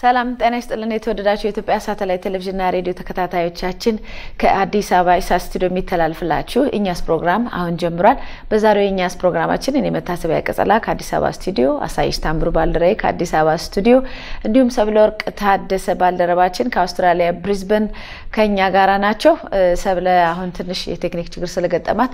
ሰላም ጤና ይስጥልን። የተወደዳችሁ የኢትዮጵያ ሳተላይት ቴሌቪዥንና ሬዲዮ ተከታታዮቻችን ከአዲስ አበባ ኢሳት ስቱዲዮ የሚተላልፍላችሁ እኛስ ፕሮግራም አሁን ጀምሯል። በዛሬው የእኛስ ፕሮግራማችን እኔ መታሰቢያ ቀጸላ ከአዲስ አበባ ስቱዲዮ፣ አሳይሽ ታምሩ ባልደረባዬ ከአዲስ አበባ ስቱዲዮ እንዲሁም ሰብለ ወርቅ ታደሰ ባልደረባችን ከአውስትራሊያ ብሪዝበን ከኛ ጋራ ናቸው። ሰብለ አሁን ትንሽ የቴክኒክ ችግር ስለገጠማት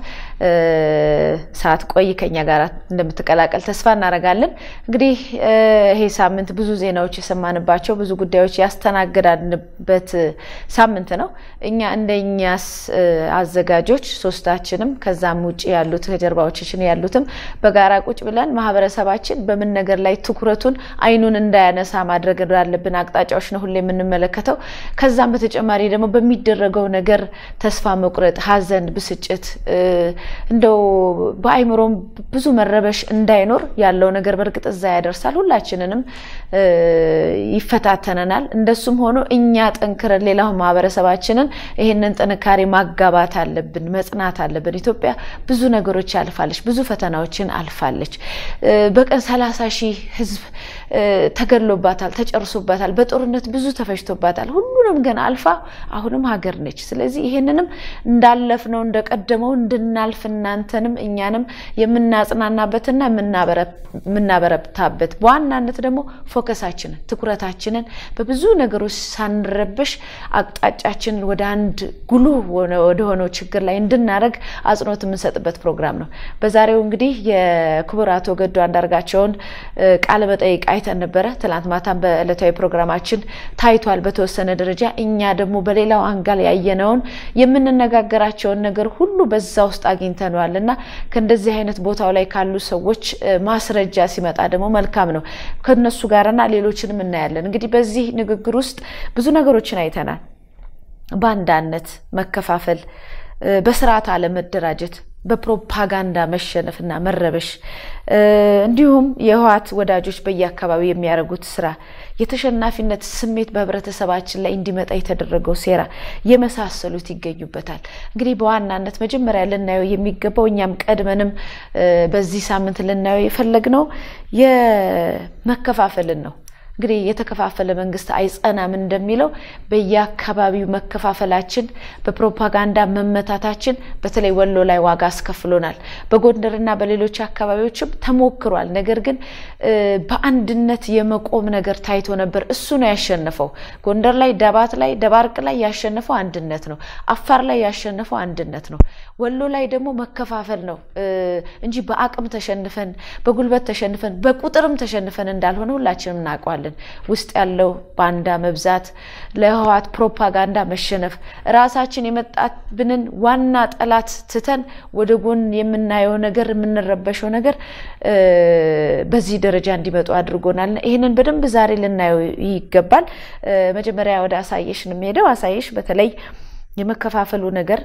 ሰዓት ቆይ ከኛ ጋር እንደምትቀላቀል ተስፋ እናደርጋለን። እንግዲህ ይሄ ሳምንት ብዙ ዜናዎች የሰማንባቸው ብዙ ጉዳዮች ያስተናግዳንበት ሳምንት ነው። እኛ እንደኛስ አዘጋጆች ሶስታችንም ከዛም ውጭ ያሉት ከጀርባዎችችን ያሉትም በጋራ ቁጭ ብለን ማህበረሰባችን በምን ነገር ላይ ትኩረቱን አይኑን እንዳያነሳ ማድረግ እንዳለብን አቅጣጫዎች ነው ሁሌ የምንመለከተው። ከዛም በተጨማሪ ደግሞ በሚደረገው ነገር ተስፋ መቁረጥ፣ ሐዘን፣ ብስጭት እንደው በአይምሮም ብዙ መረበሽ እንዳይኖር ያለው ነገር በእርግጥ እዛ ያደርሳል ሁላችንንም ይፈታተነናል። እንደሱም ሆኖ እኛ ጠንክረን ሌላው ማህበረሰባችንን ይህንን ጥንካሬ ማጋባት አለብን፣ መጽናት አለብን። ኢትዮጵያ ብዙ ነገሮች ያልፋለች፣ ብዙ ፈተናዎችን አልፋለች። በቀን ሰላሳ ሺህ ህዝብ ተገድሎባታል፣ ተጨርሶባታል፣ በጦርነት ብዙ ተፈጅቶባታል። ሁሉንም ግን አልፋ አሁንም ሀገር ነች። ስለዚህ ይህንንም እንዳለፍነው እንደቀደመው እንድናልፍ እናንተንም እኛንም የምናጽናናበትና የምናበረታበት በዋናነት ደግሞ ፎከሳችንን ትኩረታችንን በብዙ ነገሮች ሳንረበሽ አቅጣጫችንን ወደ አንድ ጉልህ ወደሆነው ችግር ላይ እንድናደርግ አጽንኦት የምንሰጥበት ፕሮግራም ነው። በዛሬው እንግዲህ የክቡር አቶ ገዱ አንዳርጋቸውን ቃለ መጠይቅ አይተን ነበረ። ትናንት ማታም በዕለታዊ ፕሮግራማችን ታይቷል በተወሰነ ደረጃ። እኛ ደግሞ በሌላው አንጋል ያየነውን የምንነጋገራቸውን ነገር ሁሉ በዛ ውስጥ አግኝተነዋል እና ከእንደዚህ አይነት ቦታው ላይ ካሉ ሰዎች ማስረጃ ሲመጣ ደግሞ መልካም ነው ከነሱ ጋርና ሌሎችንም እናያለን። እንግዲህ በዚህ ንግግር ውስጥ ብዙ ነገሮችን አይተናል። ባንዳነት፣ መከፋፈል፣ በስርዓት አለመደራጀት፣ በፕሮፓጋንዳ መሸነፍና መረበሽ እንዲሁም የህወሓት ወዳጆች በየአካባቢው የሚያደርጉት ስራ የተሸናፊነት ስሜት በህብረተሰባችን ላይ እንዲመጣ የተደረገው ሴራ የመሳሰሉት ይገኙበታል። እንግዲህ በዋናነት መጀመሪያ ልናየው የሚገባው እኛም ቀድመንም በዚህ ሳምንት ልናየው የፈለግነው የመከፋፈልን ነው። እንግዲህ የተከፋፈለ መንግስት አይጸናም እንደሚለው በየአካባቢው መከፋፈላችን፣ በፕሮፓጋንዳ መመታታችን በተለይ ወሎ ላይ ዋጋ አስከፍሎናል። በጎንደርና በሌሎች አካባቢዎችም ተሞክሯል። ነገር ግን በአንድነት የመቆም ነገር ታይቶ ነበር። እሱ ነው ያሸነፈው። ጎንደር ላይ፣ ዳባት ላይ፣ ደባርቅ ላይ ያሸነፈው አንድነት ነው። አፋር ላይ ያሸነፈው አንድነት ነው። ወሎ ላይ ደግሞ መከፋፈል ነው እንጂ በአቅም ተሸንፈን፣ በጉልበት ተሸንፈን፣ በቁጥርም ተሸንፈን እንዳልሆነ ሁላችንም እናውቀዋለን። ውስጥ ያለው ባንዳ መብዛት፣ ለህወሓት ፕሮፓጋንዳ መሸነፍ፣ ራሳችን የመጣብንን ዋና ጠላት ትተን ወደ ጎን የምናየው ነገር የምንረበሸው ነገር በዚህ ደረጃ እንዲመጡ አድርጎናል። ይህንን በደንብ ዛሬ ልናየው ይገባል። መጀመሪያ ወደ አሳየሽ ነው የሚሄደው። አሳየሽ በተለይ የመከፋፈሉ ነገር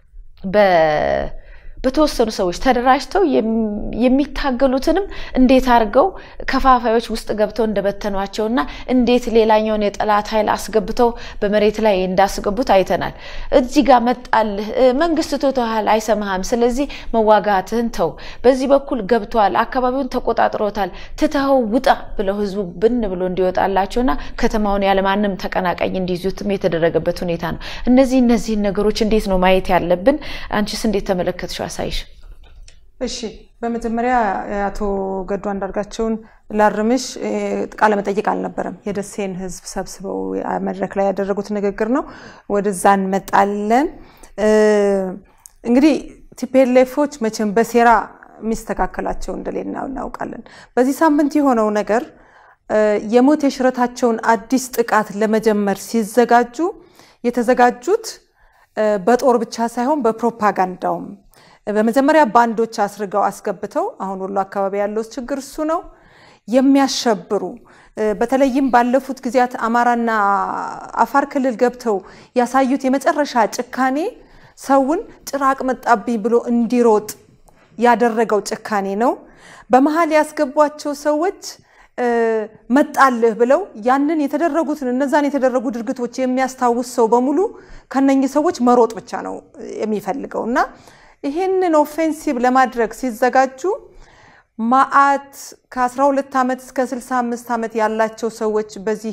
በተወሰኑ ሰዎች ተደራጅተው የሚታገሉትንም እንዴት አድርገው ከፋፋዮች ውስጥ ገብተው እንደበተኗቸው እና እንዴት ሌላኛውን የጠላት ኃይል አስገብተው በመሬት ላይ እንዳስገቡት አይተናል። እዚህ ጋር መጣልህ መንግስት ቶቶሃል፣ አይሰማህም፣ ስለዚህ መዋጋትህን ተው፣ በዚህ በኩል ገብተዋል፣ አካባቢውን ተቆጣጥሮታል፣ ትተኸው ውጣ ብለው ህዝቡ ብን ብሎ እንዲወጣላቸውና ከተማውን ያለማንም ተቀናቃኝ እንዲይዙትም የተደረገበት ሁኔታ ነው። እነዚህ እነዚህን ነገሮች እንዴት ነው ማየት ያለብን? አንቺስ እንዴት ተመለከትሽው? አሳይሽ። እሺ፣ በመጀመሪያ አቶ ገዱ አንዳርጋቸውን ላርምሽ። ቃለ መጠይቅ አልነበረም። የደሴን ህዝብ ሰብስበው መድረክ ላይ ያደረጉት ንግግር ነው። ወደዛ እንመጣለን። እንግዲህ ቲፒኤልኤፎች መቼም በሴራ የሚስተካከላቸው እንደሌለ እናውቃለን። በዚህ ሳምንት የሆነው ነገር የሞት የሽረታቸውን አዲስ ጥቃት ለመጀመር ሲዘጋጁ የተዘጋጁት በጦር ብቻ ሳይሆን በፕሮፓጋንዳውም በመጀመሪያ ባንዶች አስርገው አስገብተው አሁን ወሎ አካባቢ ያለው ችግር እሱ ነው የሚያሸብሩ በተለይም ባለፉት ጊዜያት አማራና አፋር ክልል ገብተው ያሳዩት የመጨረሻ ጭካኔ ሰውን ጭራቅ መጣብኝ ብሎ እንዲሮጥ ያደረገው ጭካኔ ነው። በመሀል ያስገቧቸው ሰዎች መጣልህ ብለው ያንን የተደረጉትን እነዛን የተደረጉ ድርጊቶች የሚያስታውስ ሰው በሙሉ ከነኚህ ሰዎች መሮጥ ብቻ ነው የሚፈልገው እና ይህንን ኦፌንሲቭ ለማድረግ ሲዘጋጁ ማአት ከ12 ዓመት እስከ 65 ዓመት ያላቸው ሰዎች በዚህ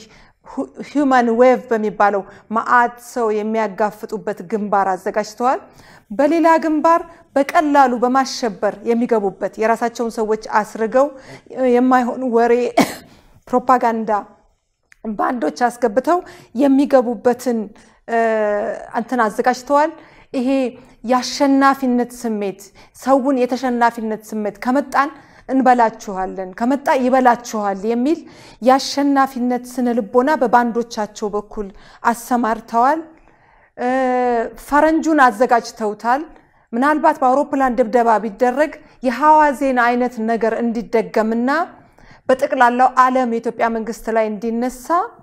ሂውማን ዌቭ በሚባለው መዓት ሰው የሚያጋፍጡበት ግንባር አዘጋጅተዋል። በሌላ ግንባር በቀላሉ በማሸበር የሚገቡበት የራሳቸውን ሰዎች አስርገው የማይሆን ወሬ ፕሮፓጋንዳ ባንዶች አስገብተው የሚገቡበትን እንትን አዘጋጅተዋል። ይሄ የአሸናፊነት ስሜት ሰውን የተሸናፊነት ስሜት ከመጣን እንበላችኋለን ከመጣ ይበላችኋል የሚል የአሸናፊነት ስነ ልቦና በባንዶቻቸው በኩል አሰማርተዋል። ፈረንጁን አዘጋጅተውታል። ምናልባት በአውሮፕላን ድብደባ ቢደረግ የሐዋዜን አይነት ነገር እንዲደገምና በጠቅላላው ዓለም የኢትዮጵያ መንግስት ላይ እንዲነሳ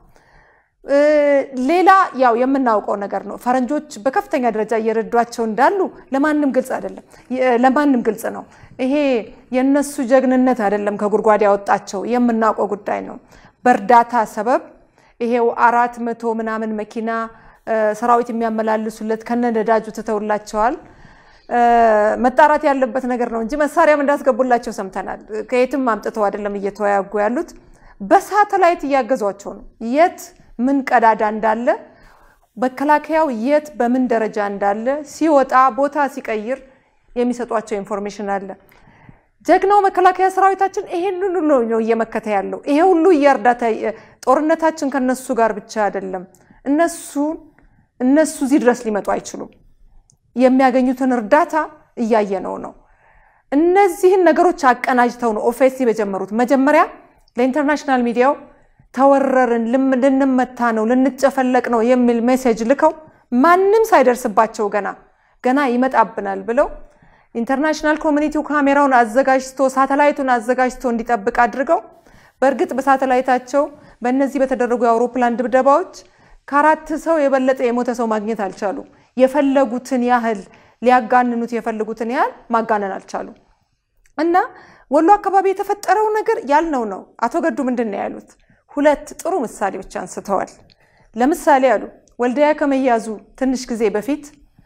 ሌላ ያው የምናውቀው ነገር ነው። ፈረንጆች በከፍተኛ ደረጃ እየረዷቸው እንዳሉ ለማንም ግልጽ አይደለም፣ ለማንም ግልጽ ነው። ይሄ የነሱ ጀግንነት አይደለም ከጉድጓድ ያወጣቸው የምናውቀው ጉዳይ ነው። በእርዳታ ሰበብ ይሄው አራት መቶ ምናምን መኪና ሰራዊት የሚያመላልሱለት ከነ ነዳጁ ትተውላቸዋል። መጣራት ያለበት ነገር ነው እንጂ መሳሪያም እንዳስገቡላቸው ሰምተናል። ከየትም አምጥተው አይደለም እየተወያጉ ያሉት፣ በሳተላይት እያገዟቸው ነው። የት ምን ቀዳዳ እንዳለ መከላከያው የት በምን ደረጃ እንዳለ ሲወጣ ቦታ ሲቀይር የሚሰጧቸው ኢንፎርሜሽን አለ። ጀግናው መከላከያ ሰራዊታችን ይሄን ሁሉ ነው እየመከተ ያለው። ይሄ ሁሉ የእርዳታ ጦርነታችን ከነሱ ጋር ብቻ አይደለም። እነሱ እነሱ እዚህ ድረስ ሊመጡ አይችሉም። የሚያገኙትን እርዳታ እያየነው ነው። እነዚህን ነገሮች አቀናጅተው ነው ኦፌንሲቭ የጀመሩት። መጀመሪያ ለኢንተርናሽናል ሚዲያው ተወረርን፣ ልንመታ ነው፣ ልንጨፈለቅ ነው የሚል ሜሴጅ ልከው ማንም ሳይደርስባቸው ገና ገና ይመጣብናል ብለው ኢንተርናሽናል ኮሚኒቲው ካሜራውን አዘጋጅቶ ሳተላይቱን አዘጋጅቶ እንዲጠብቅ አድርገው በእርግጥ በሳተላይታቸው በእነዚህ በተደረጉ የአውሮፕላን ድብደባዎች ከአራት ሰው የበለጠ የሞተ ሰው ማግኘት አልቻሉ። የፈለጉትን ያህል ሊያጋንኑት የፈለጉትን ያህል ማጋነን አልቻሉ። እና ወሎ አካባቢ የተፈጠረው ነገር ያልነው ነው። አቶ ገዱ ምንድን ነው ያሉት? ሁለት ጥሩ ምሳሌዎች አንስተዋል። ለምሳሌ አሉ ወልዲያ ከመያዙ ትንሽ ጊዜ በፊት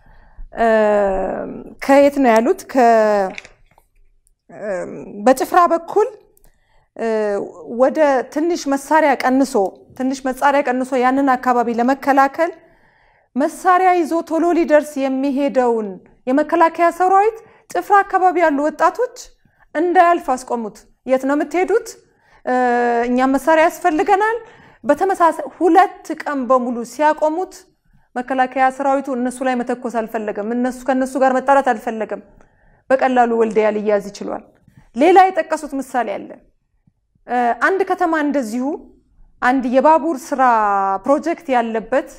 ከየት ነው ያሉት? በጭፍራ በኩል ወደ ትንሽ መሳሪያ ቀንሶ ትንሽ መሳሪያ ቀንሶ ያንን አካባቢ ለመከላከል መሳሪያ ይዞ ቶሎ ሊደርስ የሚሄደውን የመከላከያ ሰራዊት ጭፍራ አካባቢ ያሉ ወጣቶች እንዳያልፍ አስቆሙት። የት ነው የምትሄዱት? እኛም መሳሪያ ያስፈልገናል። በተመሳሳይ ሁለት ቀን በሙሉ ሲያቆሙት መከላከያ ሰራዊቱ እነሱ ላይ መተኮስ አልፈለገም። እነሱ ከእነሱ ጋር መጣላት አልፈለገም። በቀላሉ ወልዲያ ሊያዝ ይችሏል። ሌላ የጠቀሱት ምሳሌ አለ። አንድ ከተማ እንደዚሁ አንድ የባቡር ስራ ፕሮጀክት ያለበት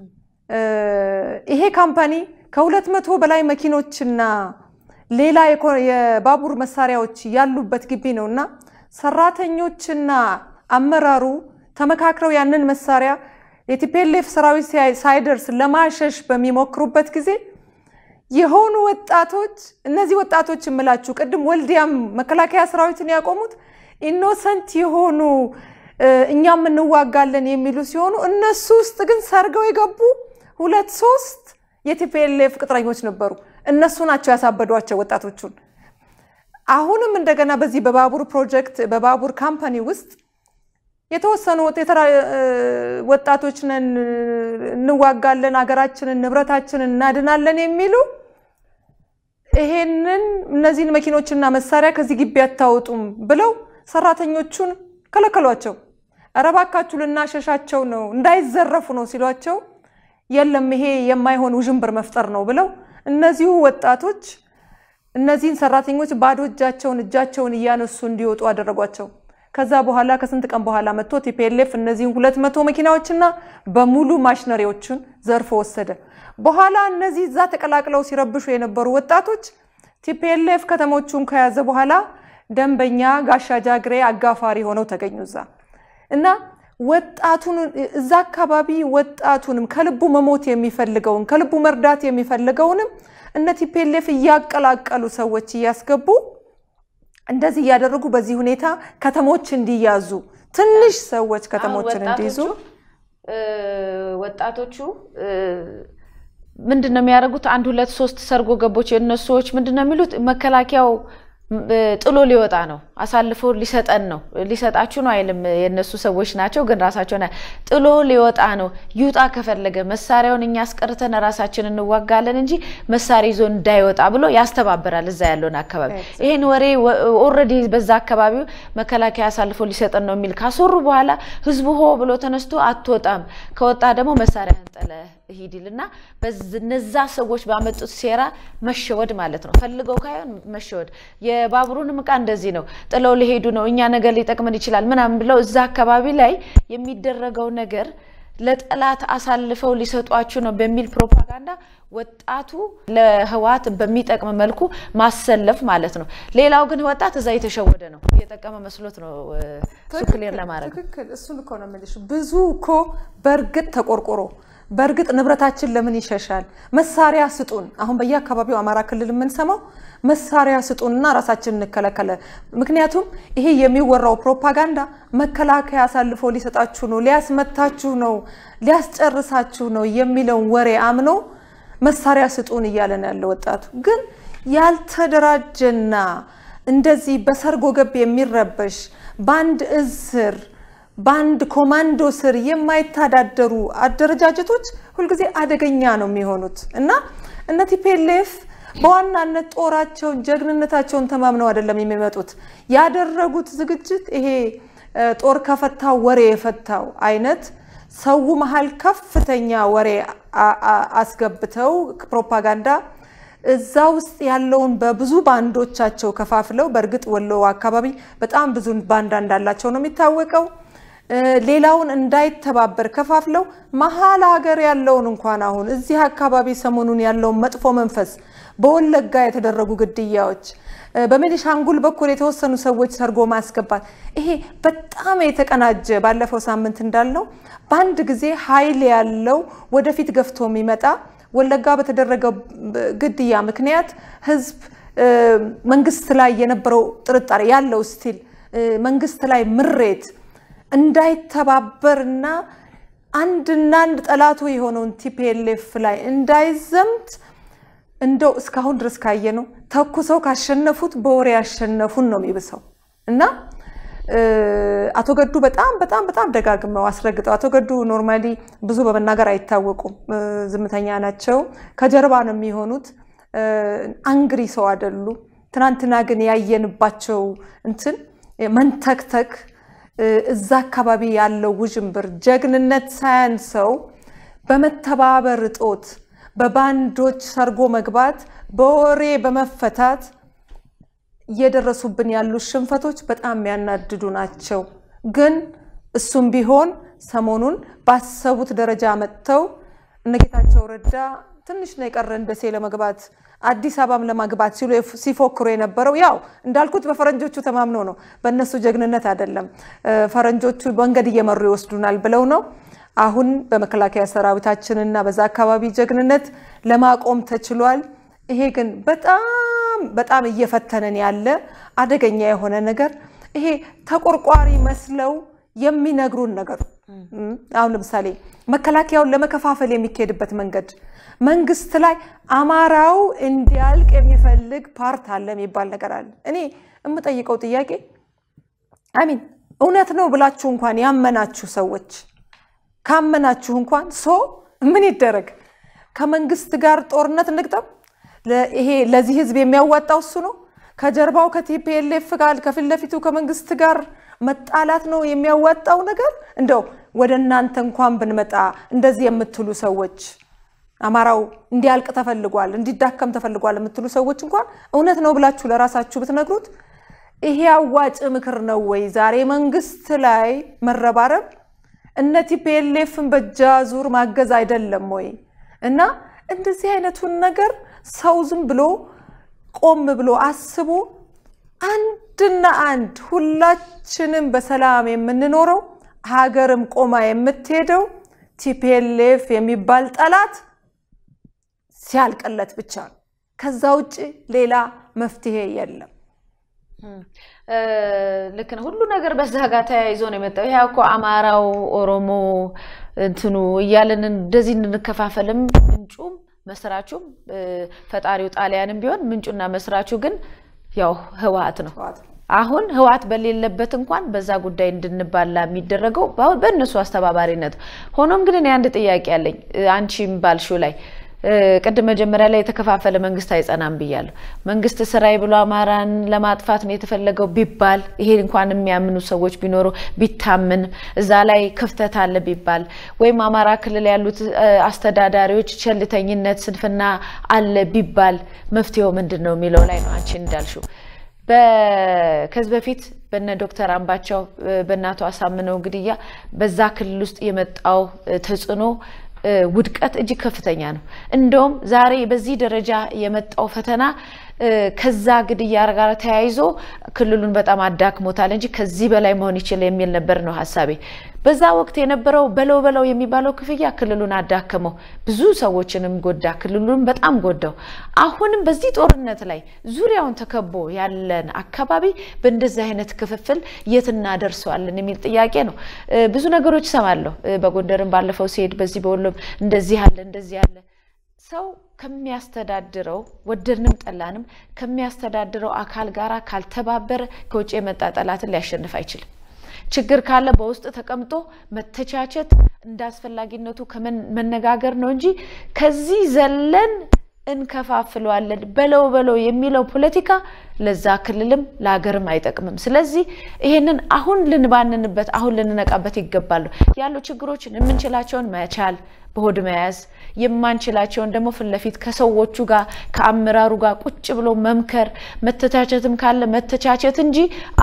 ይሄ ካምፓኒ ከሁለት መቶ በላይ መኪኖችና ሌላ የባቡር መሳሪያዎች ያሉበት ግቢ ነው እና ሰራተኞችና አመራሩ ተመካክረው ያንን መሳሪያ የቲፔሌፍ ሰራዊት ሳይደርስ ለማሸሽ በሚሞክሩበት ጊዜ የሆኑ ወጣቶች እነዚህ ወጣቶች የምላችሁ ቅድም ወልዲያም መከላከያ ሰራዊትን ያቆሙት ኢኖሰንት የሆኑ እኛም እንዋጋለን የሚሉ ሲሆኑ እነሱ ውስጥ ግን ሰርገው የገቡ ሁለት ሶስት የቲፒኤልኤፍ ቅጥረኞች ነበሩ። እነሱ ናቸው ያሳበዷቸው ወጣቶቹን። አሁንም እንደገና በዚህ በባቡር ፕሮጀክት በባቡር ካምፓኒ ውስጥ የተወሰኑ ወጣቶች ነን፣ እንዋጋለን፣ ሀገራችንን፣ ንብረታችንን እናድናለን የሚሉ ይሄንን እነዚህን መኪኖችና መሳሪያ ከዚህ ግቢ አታወጡም ብለው ሰራተኞቹን ከለከሏቸው። ኧረ እባካችሁ ልናሸሻቸው ነው እንዳይዘረፉ ነው ሲሏቸው የለም ይሄ የማይሆን ውዥንብር መፍጠር ነው ብለው እነዚሁ ወጣቶች እነዚህን ሰራተኞች ባዶ እጃቸውን እጃቸውን እያነሱ እንዲወጡ አደረጓቸው። ከዛ በኋላ ከስንት ቀን በኋላ መጥቶ ቲፒኤልኤፍ እነዚህን ሁለት መቶ መኪናዎችና በሙሉ ማሽነሪዎችን ዘርፎ ወሰደ። በኋላ እነዚህ እዛ ተቀላቅለው ሲረብሹ የነበሩ ወጣቶች ቲፒኤልኤፍ ከተሞቹን ከያዘ በኋላ ደንበኛ ጋሻ ጃግሬ አጋፋሪ ሆነው ተገኙ እዛ እና ወጣቱን እዛ አካባቢ ወጣቱንም ከልቡ መሞት የሚፈልገውን ከልቡ መርዳት የሚፈልገውንም እነ ቲፒኤልኤፍ እያቀላቀሉ ሰዎች እያስገቡ እንደዚህ እያደረጉ በዚህ ሁኔታ ከተሞች እንዲያዙ ትንሽ ሰዎች ከተሞችን እንዲይዙ ወጣቶቹ ምንድን ነው የሚያደርጉት? አንድ ሁለት ሶስት ሰርጎ ገቦች የእነሱ ሰዎች ምንድን ነው የሚሉት? መከላከያው ጥሎ ሊወጣ ነው፣ አሳልፎ ሊሰጠን ነው። ሊሰጣችሁ ነው አይልም፣ የእነሱ ሰዎች ናቸው፣ ግን ራሳቸውን ጥሎ ሊወጣ ነው። ይውጣ ከፈለገ መሳሪያውን እኛ አስቀርተን ራሳችን እንዋጋለን እንጂ መሳሪያ ይዞ እንዳይወጣ ብሎ ያስተባብራል እዛ ያለውን አካባቢ። ይህን ወሬ ኦልሬዲ በዛ አካባቢው መከላከያ አሳልፎ ሊሰጠን ነው የሚል ካስወሩ በኋላ ህዝቡ ሆ ብሎ ተነስቶ አትወጣም፣ ከወጣ ደግሞ መሳሪያህን ጥለህ ሂድ ይልና እነዛ ሰዎች ባመጡት ሴራ መሸወድ ማለት ነው። ፈልገው ካይሆን መሸወድ። የባቡሩንም እቃ እንደዚህ ነው። ጥለው ሊሄዱ ነው፣ እኛ ነገር ሊጠቅመን ይችላል ምናምን ብለው እዛ አካባቢ ላይ የሚደረገው ነገር ለጠላት አሳልፈው ሊሰጧችሁ ነው በሚል ፕሮፓጋንዳ ወጣቱ ለህወሓት በሚጠቅም መልኩ ማሰለፍ ማለት ነው። ሌላው ግን ወጣት እዛ የተሸወደ ነው፣ እየጠቀመ መስሎት ነው ሱክሌር ለማድረግ ትክክል። እሱን እኮ ነው የምልሽ። ብዙ እኮ በእርግጥ ተቆርቆሮ በእርግጥ ንብረታችን ለምን ይሸሻል? መሳሪያ ስጡን። አሁን በየአካባቢው አማራ ክልል የምንሰማው መሳሪያ ስጡንና ራሳችን እንከላከለ። ምክንያቱም ይሄ የሚወራው ፕሮፓጋንዳ መከላከያ አሳልፎ ሊሰጣችሁ ነው፣ ሊያስመታችሁ ነው፣ ሊያስጨርሳችሁ ነው የሚለውን ወሬ አምኖ መሳሪያ ስጡን እያለ ነው ያለው ወጣቱ። ግን ያልተደራጀና እንደዚህ በሰርጎ ገብ የሚረበሽ በአንድ እዝ ስር በአንድ ኮማንዶ ስር የማይተዳደሩ አደረጃጀቶች ሁልጊዜ አደገኛ ነው የሚሆኑት እና እነ ቲፔሌፍ በዋናነት ጦራቸውን ጀግንነታቸውን ተማምነው አይደለም የሚመጡት። ያደረጉት ዝግጅት ይሄ ጦር ከፈታው ወሬ የፈታው አይነት ሰው መሀል ከፍተኛ ወሬ አስገብተው ፕሮፓጋንዳ እዛ ውስጥ ያለውን በብዙ ባንዶቻቸው ከፋፍለው፣ በእርግጥ ወሎ አካባቢ በጣም ብዙ ባንዳ እንዳላቸው ነው የሚታወቀው። ሌላውን እንዳይተባበር ከፋፍለው መሀል ሀገር ያለውን እንኳን አሁን እዚህ አካባቢ ሰሞኑን ያለውን መጥፎ መንፈስ በወለጋ የተደረጉ ግድያዎች፣ በቤኒሻንጉል በኩል የተወሰኑ ሰዎች ሰርጎ ማስገባት፣ ይሄ በጣም የተቀናጀ ባለፈው ሳምንት እንዳልነው በአንድ ጊዜ ኃይል ያለው ወደፊት ገፍቶ የሚመጣ ወለጋ በተደረገው ግድያ ምክንያት ህዝብ መንግስት ላይ የነበረው ጥርጣሬ ያለው ስቲል መንግስት ላይ ምሬት እንዳይተባበርና አንድና አንድ ጠላቱ የሆነውን ቲፒኤልኤፍ ላይ እንዳይዘምት እንደው እስካሁን ድረስ ካየ ነው ተኩሰው ካሸነፉት በወሬ ያሸነፉን ነው የሚብሰው እና አቶ ገዱ በጣም በጣም በጣም ደጋግመው አስረግጠው አቶ ገዱ ኖርማሊ ብዙ በመናገር አይታወቁም፣ ዝምተኛ ናቸው። ከጀርባ ነው የሚሆኑት። አንግሪ ሰው አይደሉ። ትናንትና ግን ያየንባቸው እንትን መንተክተክ እዛ አካባቢ ያለው ውዥንብር ጀግንነት ሳያንሰው በመተባበር እጦት በባንዶች ሰርጎ መግባት በወሬ በመፈታት እየደረሱብን ያሉ ሽንፈቶች በጣም የሚያናድዱ ናቸው። ግን እሱም ቢሆን ሰሞኑን ባሰቡት ደረጃ መጥተው እነ ጌታቸው ረዳ ትንሽ ነው የቀረን ደሴ ለመግባት አዲስ አበባም ለማግባት ሲሉ ሲፎክሩ የነበረው ያው እንዳልኩት በፈረንጆቹ ተማምነው ነው፣ በእነሱ ጀግንነት አይደለም። ፈረንጆቹ መንገድ እየመሩ ይወስዱናል ብለው ነው። አሁን በመከላከያ ሰራዊታችንና በዛ አካባቢ ጀግንነት ለማቆም ተችሏል። ይሄ ግን በጣም በጣም እየፈተነን ያለ አደገኛ የሆነ ነገር ይሄ ተቆርቋሪ መስለው የሚነግሩን ነገር አሁን ለምሳሌ መከላከያውን ለመከፋፈል የሚካሄድበት መንገድ መንግስት ላይ አማራው እንዲያልቅ የሚፈልግ ፓርት አለ የሚባል ነገር አለ። እኔ የምጠይቀው ጥያቄ አሚን እውነት ነው ብላችሁ እንኳን ያመናችሁ ሰዎች ካመናችሁ እንኳን ሶ ምን ይደረግ? ከመንግስት ጋር ጦርነት እንግጠም? ይሄ ለዚህ ህዝብ የሚያዋጣው እሱ ነው? ከጀርባው ከቲፒኤልኤፍ ጋር ከፊት ለፊቱ ከመንግስት ጋር መጣላት ነው የሚያዋጣው ነገር? እንደው ወደ እናንተ እንኳን ብንመጣ እንደዚህ የምትሉ ሰዎች አማራው እንዲያልቅ ተፈልጓል፣ እንዲዳከም ተፈልጓል የምትሉ ሰዎች እንኳን እውነት ነው ብላችሁ ለራሳችሁ ብትነግሩት ይሄ አዋጭ ምክር ነው ወይ? ዛሬ መንግስት ላይ መረባረብ እነ ቲፒኤልኤፍን በእጅ አዙር ማገዝ አይደለም ወይ? እና እንደዚህ አይነቱን ነገር ሰው ዝም ብሎ ቆም ብሎ አስቦ አንድና አንድ ሁላችንም በሰላም የምንኖረው ሀገርም ቆማ የምትሄደው ቲፒኤልኤፍ የሚባል ጠላት ሲያልቅለት ብቻ ነው። ከዛ ውጭ ሌላ መፍትሄ የለም። ልክ ነው። ሁሉ ነገር በዛ ጋር ተያይዞ ነው የመጣው። ይሄ እኮ አማራው፣ ኦሮሞ እንትኑ እያለን እንደዚህ እንከፋፈልም ምንጩም መስራቹም ፈጣሪው ጣሊያንም ቢሆን ምንጩና መስራቹ ግን ያው ህወሓት ነው። አሁን ህወሓት በሌለበት እንኳን በዛ ጉዳይ እንድንባላ የሚደረገው በእነሱ አስተባባሪነት። ሆኖም ግን እኔ አንድ ጥያቄ አለኝ አንቺም ባልሽው ላይ ቅድም መጀመሪያ ላይ የተከፋፈለ መንግስት አይጸናም ብያለሁ። መንግስት ስራዬ ብሎ አማራን ለማጥፋት ነው የተፈለገው ቢባል ይሄ እንኳን የሚያምኑ ሰዎች ቢኖሩ ቢታምን እዛ ላይ ክፍተት አለ ቢባል ወይም አማራ ክልል ያሉት አስተዳዳሪዎች ቸልተኝነት፣ ስንፍና አለ ቢባል መፍትሄው ምንድን ነው የሚለው ላይ ነው አንቺ እንዳልሽው ከዚህ በፊት በነ ዶክተር አምባቸው በእናቱ አሳምነው ግድያ በዛ ክልል ውስጥ የመጣው ተጽዕኖ ውድቀት እጅግ ከፍተኛ ነው። እንደውም ዛሬ በዚህ ደረጃ የመጣው ፈተና ከዛ ግድያ ጋር ተያይዞ ክልሉን በጣም አዳክሞታል እንጂ ከዚህ በላይ መሆን ይችል የሚል ነበር ነው ሀሳቤ። በዛ ወቅት የነበረው በለው በለው የሚባለው ክፍያ ክልሉን አዳከመው፣ ብዙ ሰዎችንም ጎዳ፣ ክልሉን በጣም ጎዳው። አሁንም በዚህ ጦርነት ላይ ዙሪያውን ተከቦ ያለን አካባቢ በእንደዚህ አይነት ክፍፍል የት እናደርሰዋለን የሚል ጥያቄ ነው። ብዙ ነገሮች እሰማለሁ። በጎንደርም ባለፈው ሲሄድ በዚህ በወሎም እንደዚህ ያለ እንደዚህ ያለ ሰው ከሚያስተዳድረው ወደድንም ጠላንም ከሚያስተዳድረው አካል ጋር ካልተባበረ ከውጭ የመጣ ጠላትን ሊያሸንፍ አይችልም። ችግር ካለ በውስጥ ተቀምጦ መተቻቸት እንደ አስፈላጊነቱ መነጋገር ነው እንጂ ከዚህ ዘለን እንከፋፍለዋለን በለው በለው የሚለው ፖለቲካ ለዛ ክልልም ለሀገርም አይጠቅምም። ስለዚህ ይሄንን አሁን ልንባንንበት አሁን ልንነቃበት ይገባሉ። ያሉ ችግሮችን የምንችላቸውን መቻል በሆድ መያዝ የማንችላቸውን ደግሞ ፊት ለፊት ከሰዎቹ ጋር ከአመራሩ ጋር ቁጭ ብሎ መምከር፣ መተቻቸትም ካለ መተቻቸት እንጂ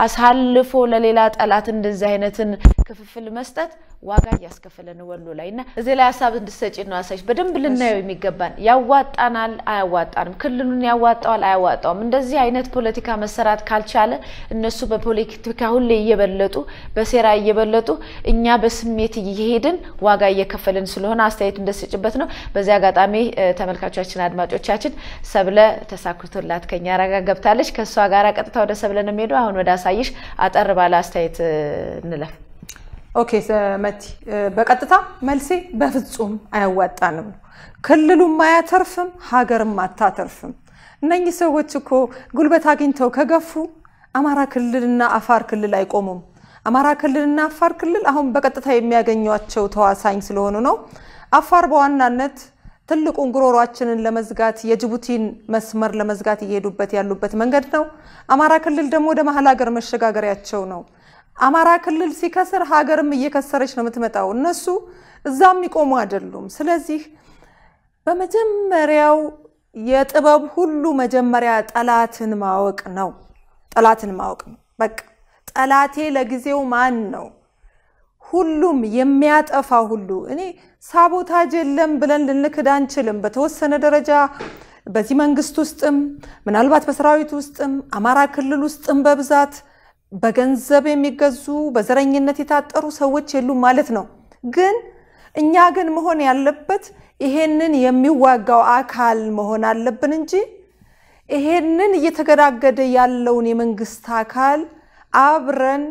አሳልፎ ለሌላ ጠላት እንደዚህ አይነትን ክፍፍል መስጠት ዋጋ እያስከፈለን ወሎ ላይ እና እዚህ ላይ ሀሳብ እንድሰጪ ነው አሳይሽ በደንብ ልናየው የሚገባን ያዋጣናል፣ አያዋጣንም፣ ክልሉን ያዋጣዋል፣ አያዋጣውም። እንደዚህ አይነት ፖለቲካ መሰራት ካልቻለ እነሱ በፖለቲካ ሁሌ እየበለጡ በሴራ እየበለጡ እኛ በስሜት እየሄድን ዋጋ እየከፈልን ስለሆነ አስተያየት እንደስጭበት ነው። በዚህ አጋጣሚ ተመልካቾቻችን፣ አድማጮቻችን ሰብለ ተሳክቶላት ከኛ ረጋ ገብታለች። ከእሷ ጋር ቀጥታ ወደ ሰብለ ነው የሚሄዱ። አሁን ወደ አሳይሽ አጠር ባለ አስተያየት እንለፍ። ኦኬ መቲ፣ በቀጥታ መልሴ በፍጹም አያዋጣንም። ክልሉም አያተርፍም፣ ሀገርም አታተርፍም። እነኚህ ሰዎች እኮ ጉልበት አግኝተው ከገፉ አማራ ክልልና አፋር ክልል አይቆሙም። አማራ ክልልና አፋር ክልል አሁን በቀጥታ የሚያገኟቸው ተዋሳኝ ስለሆኑ ነው። አፋር በዋናነት ትልቁን ጉሮሯችንን ለመዝጋት የጅቡቲን መስመር ለመዝጋት እየሄዱበት ያሉበት መንገድ ነው። አማራ ክልል ደግሞ ወደ መሀል ሀገር መሸጋገሪያቸው ነው። አማራ ክልል ሲከስር ሀገርም እየከሰረች ነው የምትመጣው። እነሱ እዛ የሚቆሙ አይደሉም። ስለዚህ በመጀመሪያው የጥበብ ሁሉ መጀመሪያ ጠላትን ማወቅ ነው። ጠላትን ማወቅ ነው። በቃ ጠላቴ ለጊዜው ማን ነው? ሁሉም የሚያጠፋ ሁሉ እኔ ሳቦታጅ የለም ብለን ልንክድ አንችልም። በተወሰነ ደረጃ በዚህ መንግስት ውስጥም ምናልባት በሰራዊት ውስጥም አማራ ክልል ውስጥም በብዛት በገንዘብ የሚገዙ በዘረኝነት የታጠሩ ሰዎች የሉም ማለት ነው። ግን እኛ ግን መሆን ያለበት ይሄንን የሚዋጋው አካል መሆን አለብን እንጂ ይሄንን እየተገዳገደ ያለውን የመንግስት አካል አብረን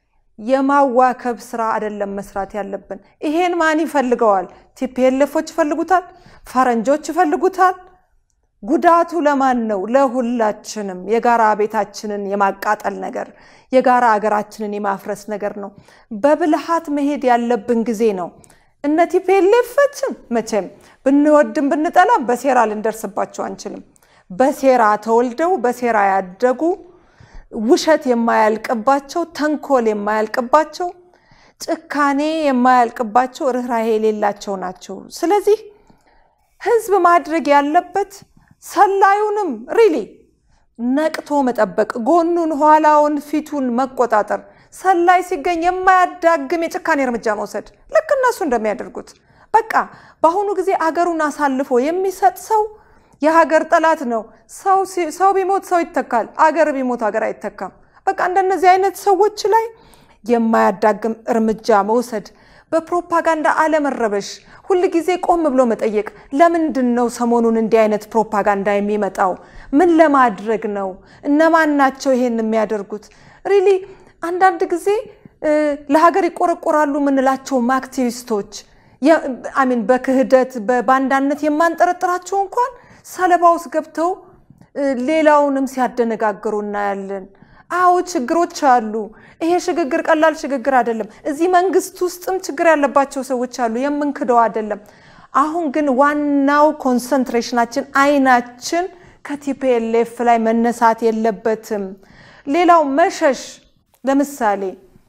የማዋከብ ስራ አይደለም መስራት ያለብን። ይሄን ማን ይፈልገዋል? ቲፒኤልኤፎች ይፈልጉታል፣ ፈረንጆች ይፈልጉታል። ጉዳቱ ለማን ነው? ለሁላችንም። የጋራ ቤታችንን የማቃጠል ነገር፣ የጋራ አገራችንን የማፍረስ ነገር ነው። በብልሃት መሄድ ያለብን ጊዜ ነው። እነ ቲፒኤልኤፎችን መቼም ብንወድም ብንጠላም በሴራ ልንደርስባቸው አንችልም። በሴራ ተወልደው በሴራ ያደጉ ውሸት የማያልቅባቸው፣ ተንኮል የማያልቅባቸው፣ ጭካኔ የማያልቅባቸው፣ ርኅራሄ የሌላቸው ናቸው። ስለዚህ ህዝብ ማድረግ ያለበት ሰላዩንም ሪሊ ነቅቶ መጠበቅ፣ ጎኑን፣ ኋላውን፣ ፊቱን መቆጣጠር፣ ሰላይ ሲገኝ የማያዳግም የጭካኔ እርምጃ መውሰድ ልክ እነሱ እንደሚያደርጉት። በቃ በአሁኑ ጊዜ አገሩን አሳልፎ የሚሰጥ ሰው የሀገር ጠላት ነው። ሰው ቢሞት ሰው ይተካል፣ አገር ቢሞት ሀገር አይተካም። በቃ እንደነዚህ አይነት ሰዎች ላይ የማያዳግም እርምጃ መውሰድ፣ በፕሮፓጋንዳ አለመረበሽ፣ ሁል ጊዜ ቆም ብሎ መጠየቅ። ለምንድን ነው ሰሞኑን እንዲህ አይነት ፕሮፓጋንዳ የሚመጣው? ምን ለማድረግ ነው? እነማን ናቸው ይሄን የሚያደርጉት? ሪሊ አንዳንድ ጊዜ ለሀገር ይቆረቆራሉ የምንላቸውም አክቲቪስቶች አሚን በክህደት በባንዳነት የማንጠረጥራቸው እንኳን ሰለባ ውስጥ ገብተው ሌላውንም ሲያደነጋግሩ እናያለን። አዎ ችግሮች አሉ። ይሄ ሽግግር ቀላል ሽግግር አይደለም። እዚህ መንግስት ውስጥም ችግር ያለባቸው ሰዎች አሉ፣ የምንክደው አይደለም። አሁን ግን ዋናው ኮንሰንትሬሽናችን አይናችን ከቲፒኤልኤፍ ላይ መነሳት የለበትም። ሌላው መሸሽ፣ ለምሳሌ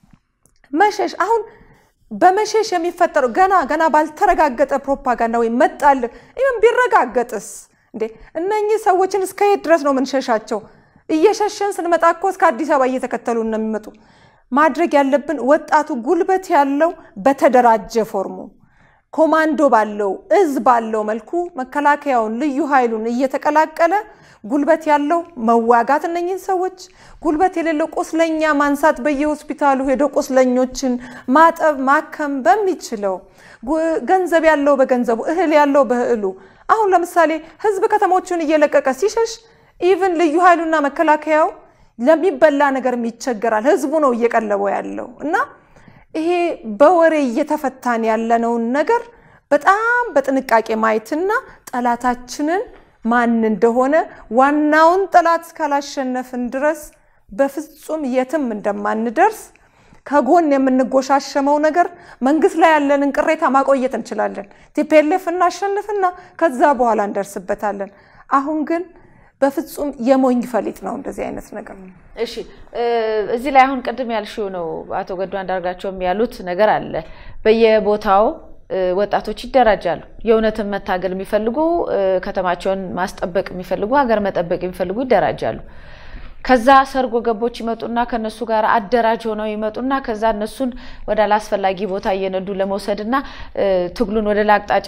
መሸሽ አሁን በመሸሽ የሚፈጠረው ገና ገና ባልተረጋገጠ ፕሮፓጋንዳ ወይም መጣልህ ይህም ቢረጋገጥስ እንዴ እነኚህ ሰዎችን እስከ የት ድረስ ነው የምንሸሻቸው? እየሸሸን ስንመጣ እኮ እስከ አዲስ አበባ እየተከተሉ ነው የሚመጡ። ማድረግ ያለብን ወጣቱ ጉልበት ያለው በተደራጀ ፎርሙ ኮማንዶ ባለው እዝ ባለው መልኩ መከላከያውን ልዩ ኃይሉን እየተቀላቀለ ጉልበት ያለው መዋጋት እነኝህን ሰዎች፣ ጉልበት የሌለው ቁስለኛ ማንሳት፣ በየሆስፒታሉ ሄዶ ቁስለኞችን ማጠብ ማከም በሚችለው ገንዘብ ያለው በገንዘቡ እህል ያለው በእህሉ አሁን ለምሳሌ ህዝብ ከተሞቹን እየለቀቀ ሲሸሽ ኢቭን ልዩ ኃይሉና መከላከያው ለሚበላ ነገርም ይቸገራል። ህዝቡ ነው እየቀለበው ያለው እና ይሄ በወሬ እየተፈታን ያለነውን ነገር በጣም በጥንቃቄ ማየትና ጠላታችንን ማን እንደሆነ ዋናውን ጠላት እስካላሸነፍን ድረስ በፍጹም የትም እንደማንደርስ ከጎን የምንጎሻሸመው ነገር መንግስት ላይ ያለንን ቅሬታ ማቆየት እንችላለን። ቲፒኤልኤፍ እናሸንፍና ከዛ በኋላ እንደርስበታለን። አሁን ግን በፍጹም የሞኝ ፈሊጥ ነው እንደዚህ አይነት ነገር። እሺ እዚህ ላይ አሁን ቅድም ያልሽው ነው አቶ ገዱ አንዳርጋቸውም ያሉት ነገር አለ። በየቦታው ወጣቶች ይደራጃሉ። የእውነትን መታገል የሚፈልጉ ከተማቸውን ማስጠበቅ የሚፈልጉ ሀገር መጠበቅ የሚፈልጉ ይደራጃሉ። ከዛ ሰርጎ ገቦች ይመጡና ከነሱ ጋር አደራጅ ሆነው ይመጡና ከዛ እነሱን ወደ አላስፈላጊ ቦታ እየነዱ ለመውሰድና ትግሉን ወደ ላቅጣጫ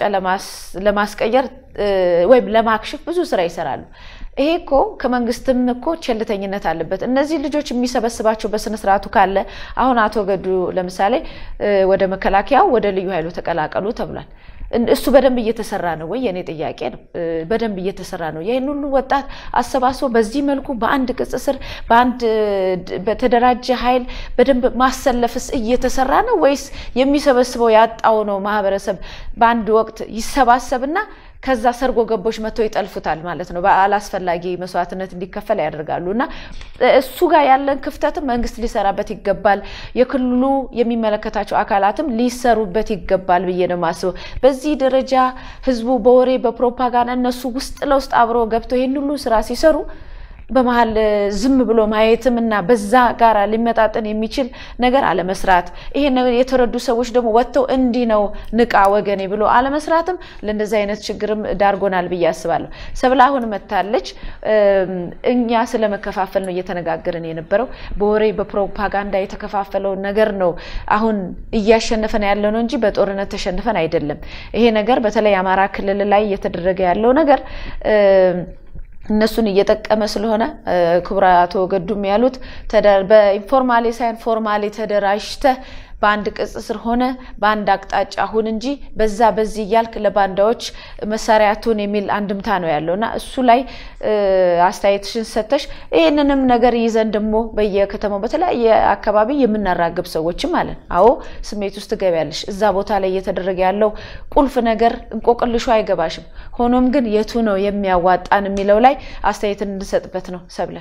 ለማስቀየር ወይም ለማክሸፍ ብዙ ስራ ይሰራሉ። ይሄ እኮ ከመንግስትም እኮ ቸልተኝነት አለበት። እነዚህ ልጆች የሚሰበስባቸው በስነስርዓቱ ካለ አሁን አቶ ገዱ ለምሳሌ ወደ መከላከያው ወደ ልዩ ኃይሉ ተቀላቀሉ ተብሏል። እሱ በደንብ እየተሰራ ነው ወይ? የኔ ጥያቄ ነው። በደንብ እየተሰራ ነው? ይህን ሁሉ ወጣት አሰባስቦ በዚህ መልኩ በአንድ ቅጽ ስር በአንድ በተደራጀ ኃይል በደንብ ማሰለፍስ እየተሰራ ነው ወይስ የሚሰበስበው ያጣው ነው ማህበረሰብ በአንድ ወቅት ይሰባሰብና ከዛ ሰርጎ ገቦች መጥተው ይጠልፉታል ማለት ነው። በአላስፈላጊ መስዋዕትነት እንዲከፈል ያደርጋሉ። እና እሱ ጋር ያለን ክፍተትም መንግስት ሊሰራበት ይገባል። የክልሉ የሚመለከታቸው አካላትም ሊሰሩበት ይገባል ብዬ ነው የማስበው። በዚህ ደረጃ ህዝቡ በወሬ በፕሮፓጋንዳ እነሱ ውስጥ ለውስጥ አብረው ገብተው ይህን ሁሉ ስራ ሲሰሩ በመሀል ዝም ብሎ ማየትም እና በዛ ጋር ሊመጣጠን የሚችል ነገር አለመስራት፣ ይሄን ነገር የተረዱ ሰዎች ደግሞ ወጥተው እንዲህ ነው ንቃ ወገኔ ብሎ አለመስራትም ለእንደዚህ አይነት ችግርም ዳርጎናል ብዬ አስባለሁ። ሰብለ አሁን መታለች። እኛ ስለ መከፋፈል ነው እየተነጋገርን የነበረው። በወሬ በፕሮፓጋንዳ የተከፋፈለውን ነገር ነው አሁን እያሸነፈን ያለ ነው እንጂ በጦርነት ተሸንፈን አይደለም። ይሄ ነገር በተለይ አማራ ክልል ላይ እየተደረገ ያለው ነገር እነሱን እየጠቀመ ስለሆነ ክቡር አቶ ገዱም ያሉት በኢንፎርማሊ ሳይሆን ፎርማሊ ተደራጅተህ በአንድ ቅጽ ስር ሆነ በአንድ አቅጣጫ ሁን እንጂ በዛ በዚህ እያልክ ለባንዳዎች መሳሪያ ትሁን የሚል አንድምታ ነው ያለው እና እሱ ላይ አስተያየትሽን ሰተሽ ይህንንም ነገር ይዘን ደግሞ በየከተማው በተለያየ አካባቢ የምናራግብ ሰዎችም አለን። አዎ ስሜት ውስጥ ትገቢያለሽ። እዛ ቦታ ላይ እየተደረገ ያለው ቁልፍ ነገር እንቆቅልሹ አይገባሽም። ሆኖም ግን የቱ ነው የሚያዋጣን የሚለው ላይ አስተያየትን እንድንሰጥበት ነው። ሰብለ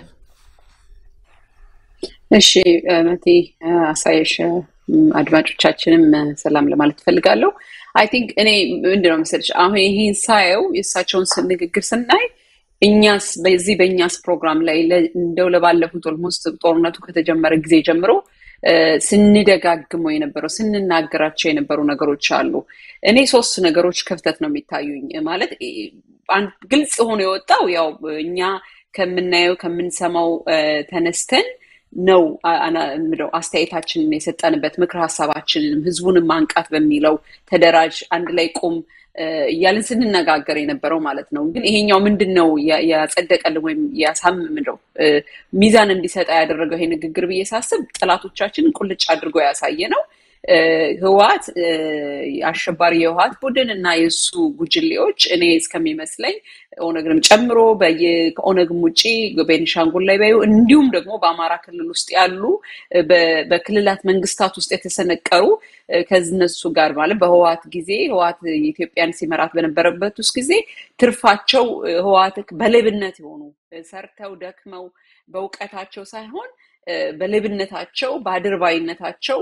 እሺ መቴ አሳየሽ አድማጮቻችንም ሰላም ለማለት እፈልጋለሁ። አይ ቲንክ እኔ ምንድነው መሰለሽ አሁን ይሄን ሳየው የእሳቸውን ንግግር ስናይ እኛስ በዚህ በእኛስ ፕሮግራም ላይ እንደው ለባለፉት ኦልሞስት ጦርነቱ ከተጀመረ ጊዜ ጀምሮ ስንደጋግመው የነበረው ስንናገራቸው የነበሩ ነገሮች አሉ። እኔ ሶስት ነገሮች ክፍተት ነው የሚታዩኝ። ማለት ግልጽ ሆኖ የወጣው ያው እኛ ከምናየው ከምንሰማው ተነስተን ነው ምለው አስተያየታችንን የሰጠንበት ምክር ሀሳባችንንም ህዝቡንም ማንቃት በሚለው ተደራጅ፣ አንድ ላይ ቁም እያልን ስንነጋገር የነበረው ማለት ነው። ግን ይሄኛው ምንድን ነው ያጸደቀልን ወይም ያሳምምለው ሚዛን እንዲሰጣ ያደረገው ይሄ ንግግር ብዬ ሳስብ ጠላቶቻችንን ቁልጭ አድርጎ ያሳየ ነው። ህወሓት አሸባሪ የህወሓት ቡድን እና የእሱ ጉጅሌዎች እኔ እስከሚመስለኝ ኦነግንም ጨምሮ ከኦነግም ውጭ ቤኒሻንጉል ላይ ባዩ እንዲሁም ደግሞ በአማራ ክልል ውስጥ ያሉ በክልላት መንግስታት ውስጥ የተሰነቀሩ ከነሱ ጋር ማለት በህወሓት ጊዜ ህወሓት ኢትዮጵያን ሲመራት በነበረበት ውስጥ ጊዜ ትርፋቸው ህወሓት በሌብነት የሆኑ ሰርተው ደክመው በእውቀታቸው ሳይሆን በሌብነታቸው በአድርባይነታቸው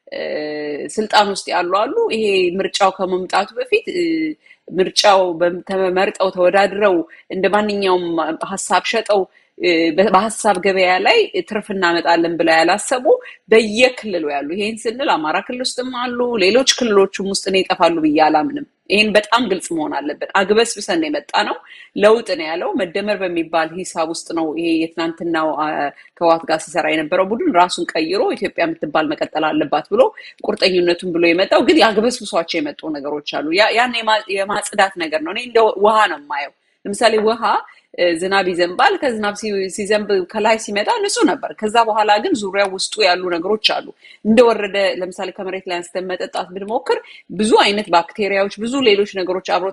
ስልጣን ውስጥ ያሉ አሉ። ይሄ ምርጫው ከመምጣቱ በፊት ምርጫው ተመርጠው ተወዳድረው እንደ ማንኛውም ሀሳብ ሸጠው በሀሳብ ገበያ ላይ ትርፍ እናመጣለን ብለው ያላሰቡ በየክልሉ ያሉ ይሄን ስንል አማራ ክልል ውስጥም አሉ፣ ሌሎች ክልሎችም ውስጥ ነው ይጠፋሉ ብዬ አላምንም። ይህን በጣም ግልጽ መሆን አለበት። አግበስብሰን ነው የመጣ ነው። ለውጥ ነው ያለው መደመር በሚባል ሂሳብ ውስጥ ነው ይሄ የትናንትናው ከህወሓት ጋር ሲሰራ የነበረው ቡድን ራሱን ቀይሮ ኢትዮጵያ የምትባል መቀጠል አለባት ብሎ ቁርጠኝነቱን ብሎ የመጣው ግን ያግበስብሷቸው የመጡ ነገሮች አሉ። ያን የማጽዳት ነገር ነው። እኔ እንደ ውሃ ነው የማየው። ለምሳሌ ውሃ ዝናብ ይዘንባል። ከዝናብ ሲዘንብ ከላይ ሲመጣ ንጹህ ነበር። ከዛ በኋላ ግን ዙሪያ ውስጡ ያሉ ነገሮች አሉ። እንደወረደ ለምሳሌ ከመሬት ላይ አንስተን መጠጣት ብንሞክር ብዙ አይነት ባክቴሪያዎች፣ ብዙ ሌሎች ነገሮች አብረው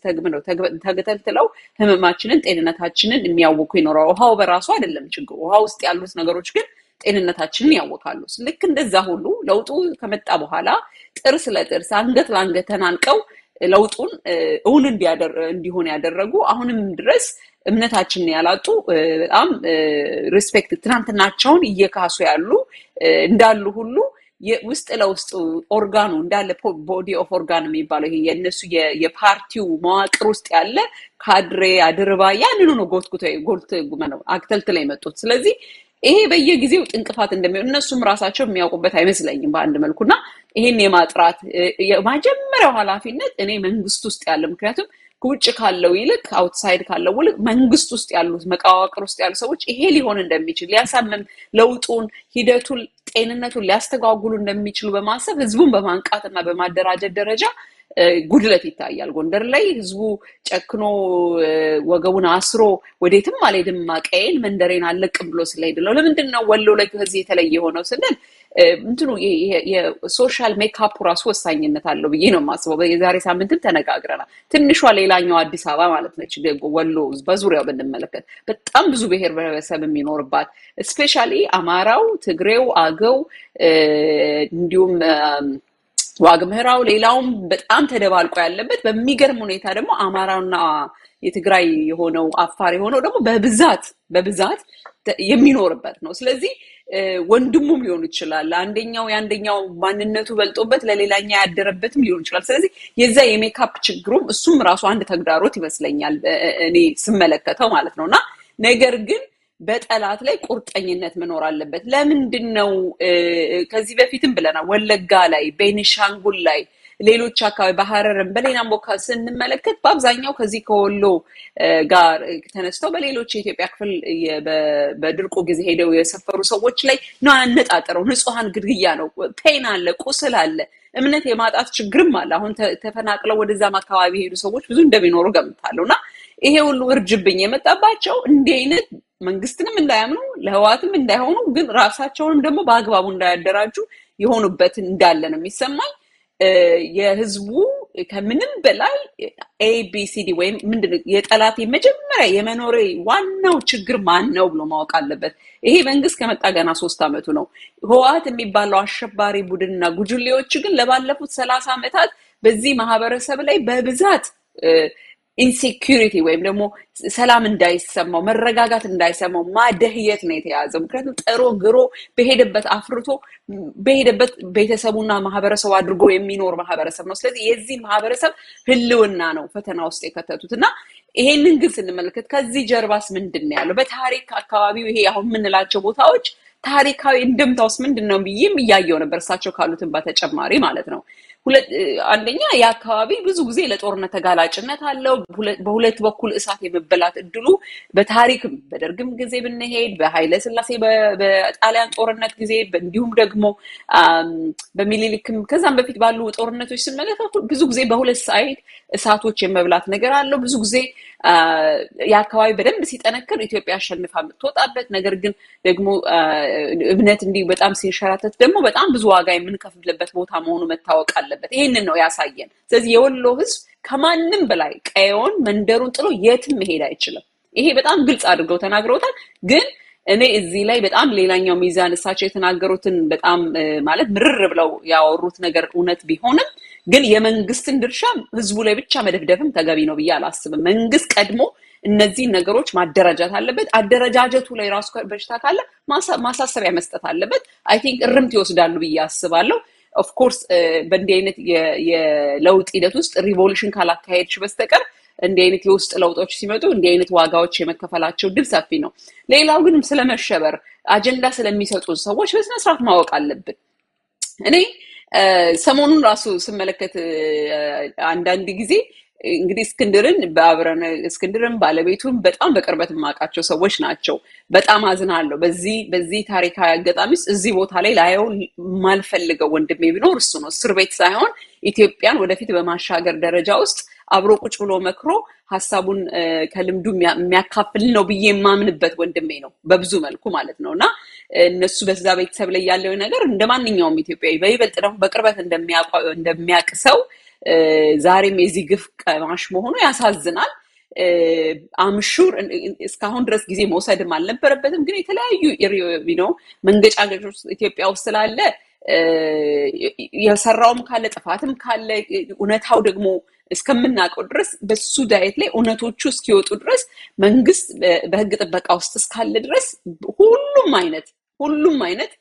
ተገተልትለው ህመማችንን፣ ጤንነታችንን የሚያውኩ ይኖራል። ውሃው በራሱ አይደለም ችግሩ። ውሃ ውስጥ ያሉት ነገሮች ግን ጤንነታችንን ያወካሉ። ልክ እንደዛ ሁሉ ለውጡ ከመጣ በኋላ ጥርስ ለጥርስ አንገት ለአንገት ተናንቀው ለውጡን እውን እንዲሆን ያደረጉ አሁንም ድረስ እምነታችንን ያላጡ በጣም ሪስፔክት ትናንትናቸውን እየካሱ ያሉ እንዳሉ ሁሉ ውስጥ ለውስጥ ኦርጋኑ እንዳለ ቦዲ ኦፍ ኦርጋን የሚባለው ይሄ የእነሱ የፓርቲው መዋቅር ውስጥ ያለ ካድሬ አድርባ ያንኑ ነው ጎትጉቶ ጎልት ነው አክተልትለ የመጡት። ስለዚህ ይሄ በየጊዜው ጥንቅፋት እንደሚሆን እነሱም ራሳቸው የሚያውቁበት አይመስለኝም በአንድ መልኩ እና ይሄን የማጥራት የመጀመሪያው ኃላፊነት እኔ መንግስት ውስጥ ያለ ምክንያቱም ከውጭ ካለው ይልቅ አውትሳይድ ካለው ይልቅ መንግስት ውስጥ ያሉት መቃዋቅር ውስጥ ያሉ ሰዎች ይሄ ሊሆን እንደሚችል ሊያሳምም ለውጡን ሂደቱን ጤንነቱን ሊያስተጓጉሉ እንደሚችሉ በማሰብ ህዝቡን በማንቃት እና በማደራጀት ደረጃ ጉድለት ይታያል። ጎንደር ላይ ህዝቡ ጨክኖ ወገቡን አስሮ ወዴትም አልሄድም ማቀዬን መንደሬን አለቅም ብሎ ስለሄድ ነው። ለምንድን ነው ወሎ ላይ ከዚህ የተለየ የሆነው ስንል እንትኑ የሶሻል ሜካፑ ራሱ ወሳኝነት አለው ብዬ ነው የማስበው። የዛሬ ሳምንትም ተነጋግረናል። ትንሿ ሌላኛው አዲስ አበባ ማለት ነች። ወሎ በዙሪያው ብንመለከት በጣም ብዙ ብሔር ብሔረሰብ የሚኖርባት እስፔሻሊ አማራው፣ ትግሬው፣ አገው እንዲሁም ዋግ ምህራው ሌላውም በጣም ተደባልቆ ያለበት በሚገርም ሁኔታ ደግሞ አማራና የትግራይ የሆነው አፋር የሆነው ደግሞ በብዛት በብዛት የሚኖርበት ነው። ስለዚህ ወንድሙም ሊሆን ይችላል። አንደኛው የአንደኛው ማንነቱ በልጦበት ለሌላኛ ያደረበትም ሊሆን ይችላል። ስለዚህ የዛ የሜካፕ ችግሩም እሱም ራሱ አንድ ተግዳሮት ይመስለኛል እኔ ስመለከተው ማለት ነው እና ነገር ግን በጠላት ላይ ቁርጠኝነት መኖር አለበት። ለምንድን ነው ከዚህ በፊትም ብለናል፣ ወለጋ ላይ፣ ቤኒሻንጉል ላይ፣ ሌሎች አካባቢ በሀረርም በሌላም ቦታ ስንመለከት በአብዛኛው ከዚህ ከወሎ ጋር ተነስተው በሌሎች የኢትዮጵያ ክፍል በድርቁ ጊዜ ሄደው የሰፈሩ ሰዎች ላይ ነው ያነጣጠረው። ንጹሐን ግድያ ነው። ፔን አለ፣ ቁስል አለ፣ እምነት የማጣት ችግርም አለ። አሁን ተፈናቅለው ወደዛም አካባቢ የሄዱ ሰዎች ብዙ እንደሚኖሩ ገምታለሁ እና ይሄ ሁሉ እርጅብኝ የመጣባቸው እንዲህ አይነት መንግስትንም እንዳያምኑ ለህዋትም እንዳይሆኑ ግን ራሳቸውንም ደግሞ በአግባቡ እንዳያደራጁ የሆኑበትን እንዳለ ነው የሚሰማኝ። የህዝቡ ከምንም በላይ ኤቢሲዲ ወይም ምንድን የጠላት መጀመሪያ የመኖሬ ዋናው ችግር ማን ነው ብሎ ማወቅ አለበት። ይሄ መንግስት ከመጣ ገና ሶስት ዓመቱ ነው። ህወሓት የሚባለው አሸባሪ ቡድንና ጉጅሌዎች ግን ለባለፉት ሰላሳ ዓመታት በዚህ ማህበረሰብ ላይ በብዛት ኢንሴኪሪቲ ወይም ደግሞ ሰላም እንዳይሰማው መረጋጋት እንዳይሰማው ማደህየት ነው የተያዘው። ምክንያቱም ጥሮ ግሮ በሄደበት አፍርቶ በሄደበት ቤተሰቡና ማህበረሰቡ አድርጎ የሚኖር ማህበረሰብ ነው። ስለዚህ የዚህ ማህበረሰብ ህልውና ነው ፈተና ውስጥ የከተቱት እና ይሄንን ግን ስንመለከት ከዚህ ጀርባስ ምንድን ነው ያለው? በታሪክ አካባቢው ይሄ አሁን የምንላቸው ቦታዎች ታሪካዊ እንድምታውስ ምንድን ነው ብዬም እያየው ነበር እሳቸው ካሉትን በተጨማሪ ማለት ነው። አንደኛ የአካባቢ ብዙ ጊዜ ለጦርነት ተጋላጭነት አለው። በሁለት በኩል እሳት የመበላት እድሉ በታሪክም በደርግም ጊዜ ብንሄድ በኃይለ ስላሴ በጣሊያን ጦርነት ጊዜ እንዲሁም ደግሞ በሚኒሊክም ከዛም በፊት ባሉ ጦርነቶች ስንመለከት ብዙ ጊዜ በሁለት ሳይድ እሳቶች የመብላት ነገር አለው። ብዙ ጊዜ የአካባቢ በደንብ ሲጠነክር ኢትዮጵያ አሸንፋ የምትወጣበት ነገር ግን ደግሞ እምነት እንዲህ በጣም ሲንሸራተት ደግሞ በጣም ብዙ ዋጋ የምንከፍልበት ቦታ መሆኑ መታወቅ አለበት። ይህንን ነው ያሳየን። ስለዚህ የወሎ ህዝብ ከማንም በላይ ቀየውን መንደሩን ጥሎ የትም መሄድ አይችልም። ይሄ በጣም ግልጽ አድርገው ተናግረውታል። ግን እኔ እዚህ ላይ በጣም ሌላኛው ሚዛን እሳቸው የተናገሩትን በጣም ማለት ምርር ብለው ያወሩት ነገር እውነት ቢሆንም ግን የመንግስትን ድርሻ ህዝቡ ላይ ብቻ መደፍደፍም ተገቢ ነው ብዬ አላስብም። መንግስት ቀድሞ እነዚህን ነገሮች ማደራጃት አለበት። አደረጃጀቱ ላይ ራሱ በሽታ ካለ ማሳሰቢያ መስጠት አለበት። አይ ቲንክ እርምት ይወስዳሉ ብዬ አስባለሁ። ኦፍኮርስ በእንዲህ አይነት የለውጥ ሂደት ውስጥ ሪቮሉሽን ካላካሄድሽ በስተቀር እንዲህ አይነት የውስጥ ለውጦች ሲመጡ እንዲህ አይነት ዋጋዎች የመከፈላቸው ድል ሰፊ ነው። ሌላው ግን ስለመሸበር አጀንዳ ስለሚሰጡ ሰዎች በስነስርዓት ማወቅ አለብን። እኔ ሰሞኑን ራሱ ስመለከት አንዳንድ ጊዜ እንግዲህ እስክንድርን በአብረን እስክንድርን ባለቤቱን በጣም በቅርበት የማውቃቸው ሰዎች ናቸው። በጣም አዝናለሁ። በዚህ በዚህ ታሪካዊ አጋጣሚ ውስጥ እዚህ ቦታ ላይ ላየው የማልፈልገው ወንድሜ ቢኖር እሱ ነው። እስር ቤት ሳይሆን ኢትዮጵያን ወደፊት በማሻገር ደረጃ ውስጥ አብሮ ቁጭ ብሎ መክሮ ሀሳቡን ከልምዱ የሚያካፍል ነው ብዬ የማምንበት ወንድሜ ነው፣ በብዙ መልኩ ማለት ነው። እና እነሱ በዛ ቤተሰብ ላይ ያለው ነገር እንደ ማንኛውም ኢትዮጵያዊ በይበልጥ ደግሞ በቅርበት እንደሚያውቅ ሰው ዛሬም የዚህ ግፍ ቀማሽ መሆኑ ያሳዝናል። አምሹር እስካሁን ድረስ ጊዜ መውሰድም አልነበረበትም። ግን የተለያዩ ነው መንገጫገጮች ኢትዮጵያ ውስጥ ስላለ የሰራውም ካለ ጥፋትም ካለ እውነታው ደግሞ እስከምናውቀው ድረስ በሱ ዳየት ላይ እውነቶቹ እስኪወጡ ድረስ መንግስት በህግ ጥበቃ ውስጥ እስካለ ድረስ ሁሉም አይነት ሁሉም አይነት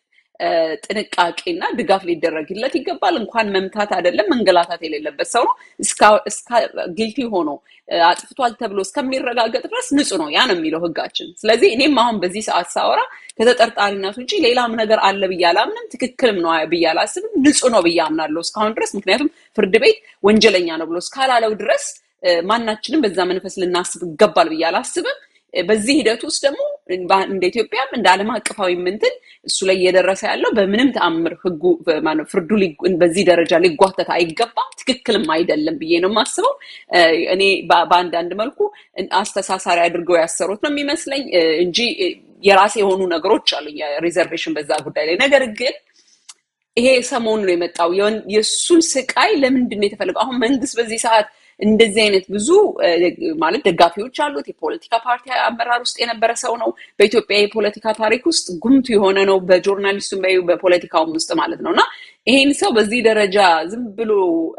ጥንቃቄና ድጋፍ ሊደረግለት ይገባል። እንኳን መምታት አይደለም መንገላታት የሌለበት ሰው ነው። ጊልቲ ሆኖ አጥፍቷል ተብሎ እስከሚረጋገጥ ድረስ ንጹህ ነው። ያ ነው የሚለው ህጋችን። ስለዚህ እኔም አሁን በዚህ ሰዓት ሳወራ ከተጠርጣሪነት ውጭ ሌላም ነገር አለ ብዬ አላምንም። ትክክልም ነው ብዬ አላስብም። ንጹህ ነው ብዬ አምናለሁ እስካሁን ድረስ። ምክንያቱም ፍርድ ቤት ወንጀለኛ ነው ብሎ እስካላለው ድረስ ማናችንም በዛ መንፈስ ልናስብ ይገባል ብዬ አላስብም። በዚህ ሂደት ውስጥ ደግሞ እንደ ኢትዮጵያም እንደ ዓለም አቀፋዊ ምንትን እሱ ላይ እየደረሰ ያለው በምንም ተአምር ህጉ ፍርዱ በዚህ ደረጃ ሊጓተት አይገባም፣ ትክክልም አይደለም ብዬ ነው የማስበው። እኔ በአንዳንድ መልኩ አስተሳሳሪ አድርገው ያሰሩት ነው የሚመስለኝ እንጂ የራሴ የሆኑ ነገሮች አሉ ሪዘርቬሽን በዛ ጉዳይ ላይ ነገር ግን ይሄ ሰሞኑ ነው የመጣው የእሱን ስቃይ ለምንድን ነው የተፈለገው? አሁን መንግስት በዚህ ሰዓት እንደዚህ አይነት ብዙ ማለት ደጋፊዎች አሉት። የፖለቲካ ፓርቲ አመራር ውስጥ የነበረ ሰው ነው። በኢትዮጵያ የፖለቲካ ታሪክ ውስጥ ጉምቱ የሆነ ነው። በጆርናሊስቱም በፖለቲካውም ውስጥ ማለት ነው እና ይሄን ሰው በዚህ ደረጃ ዝም ብሎ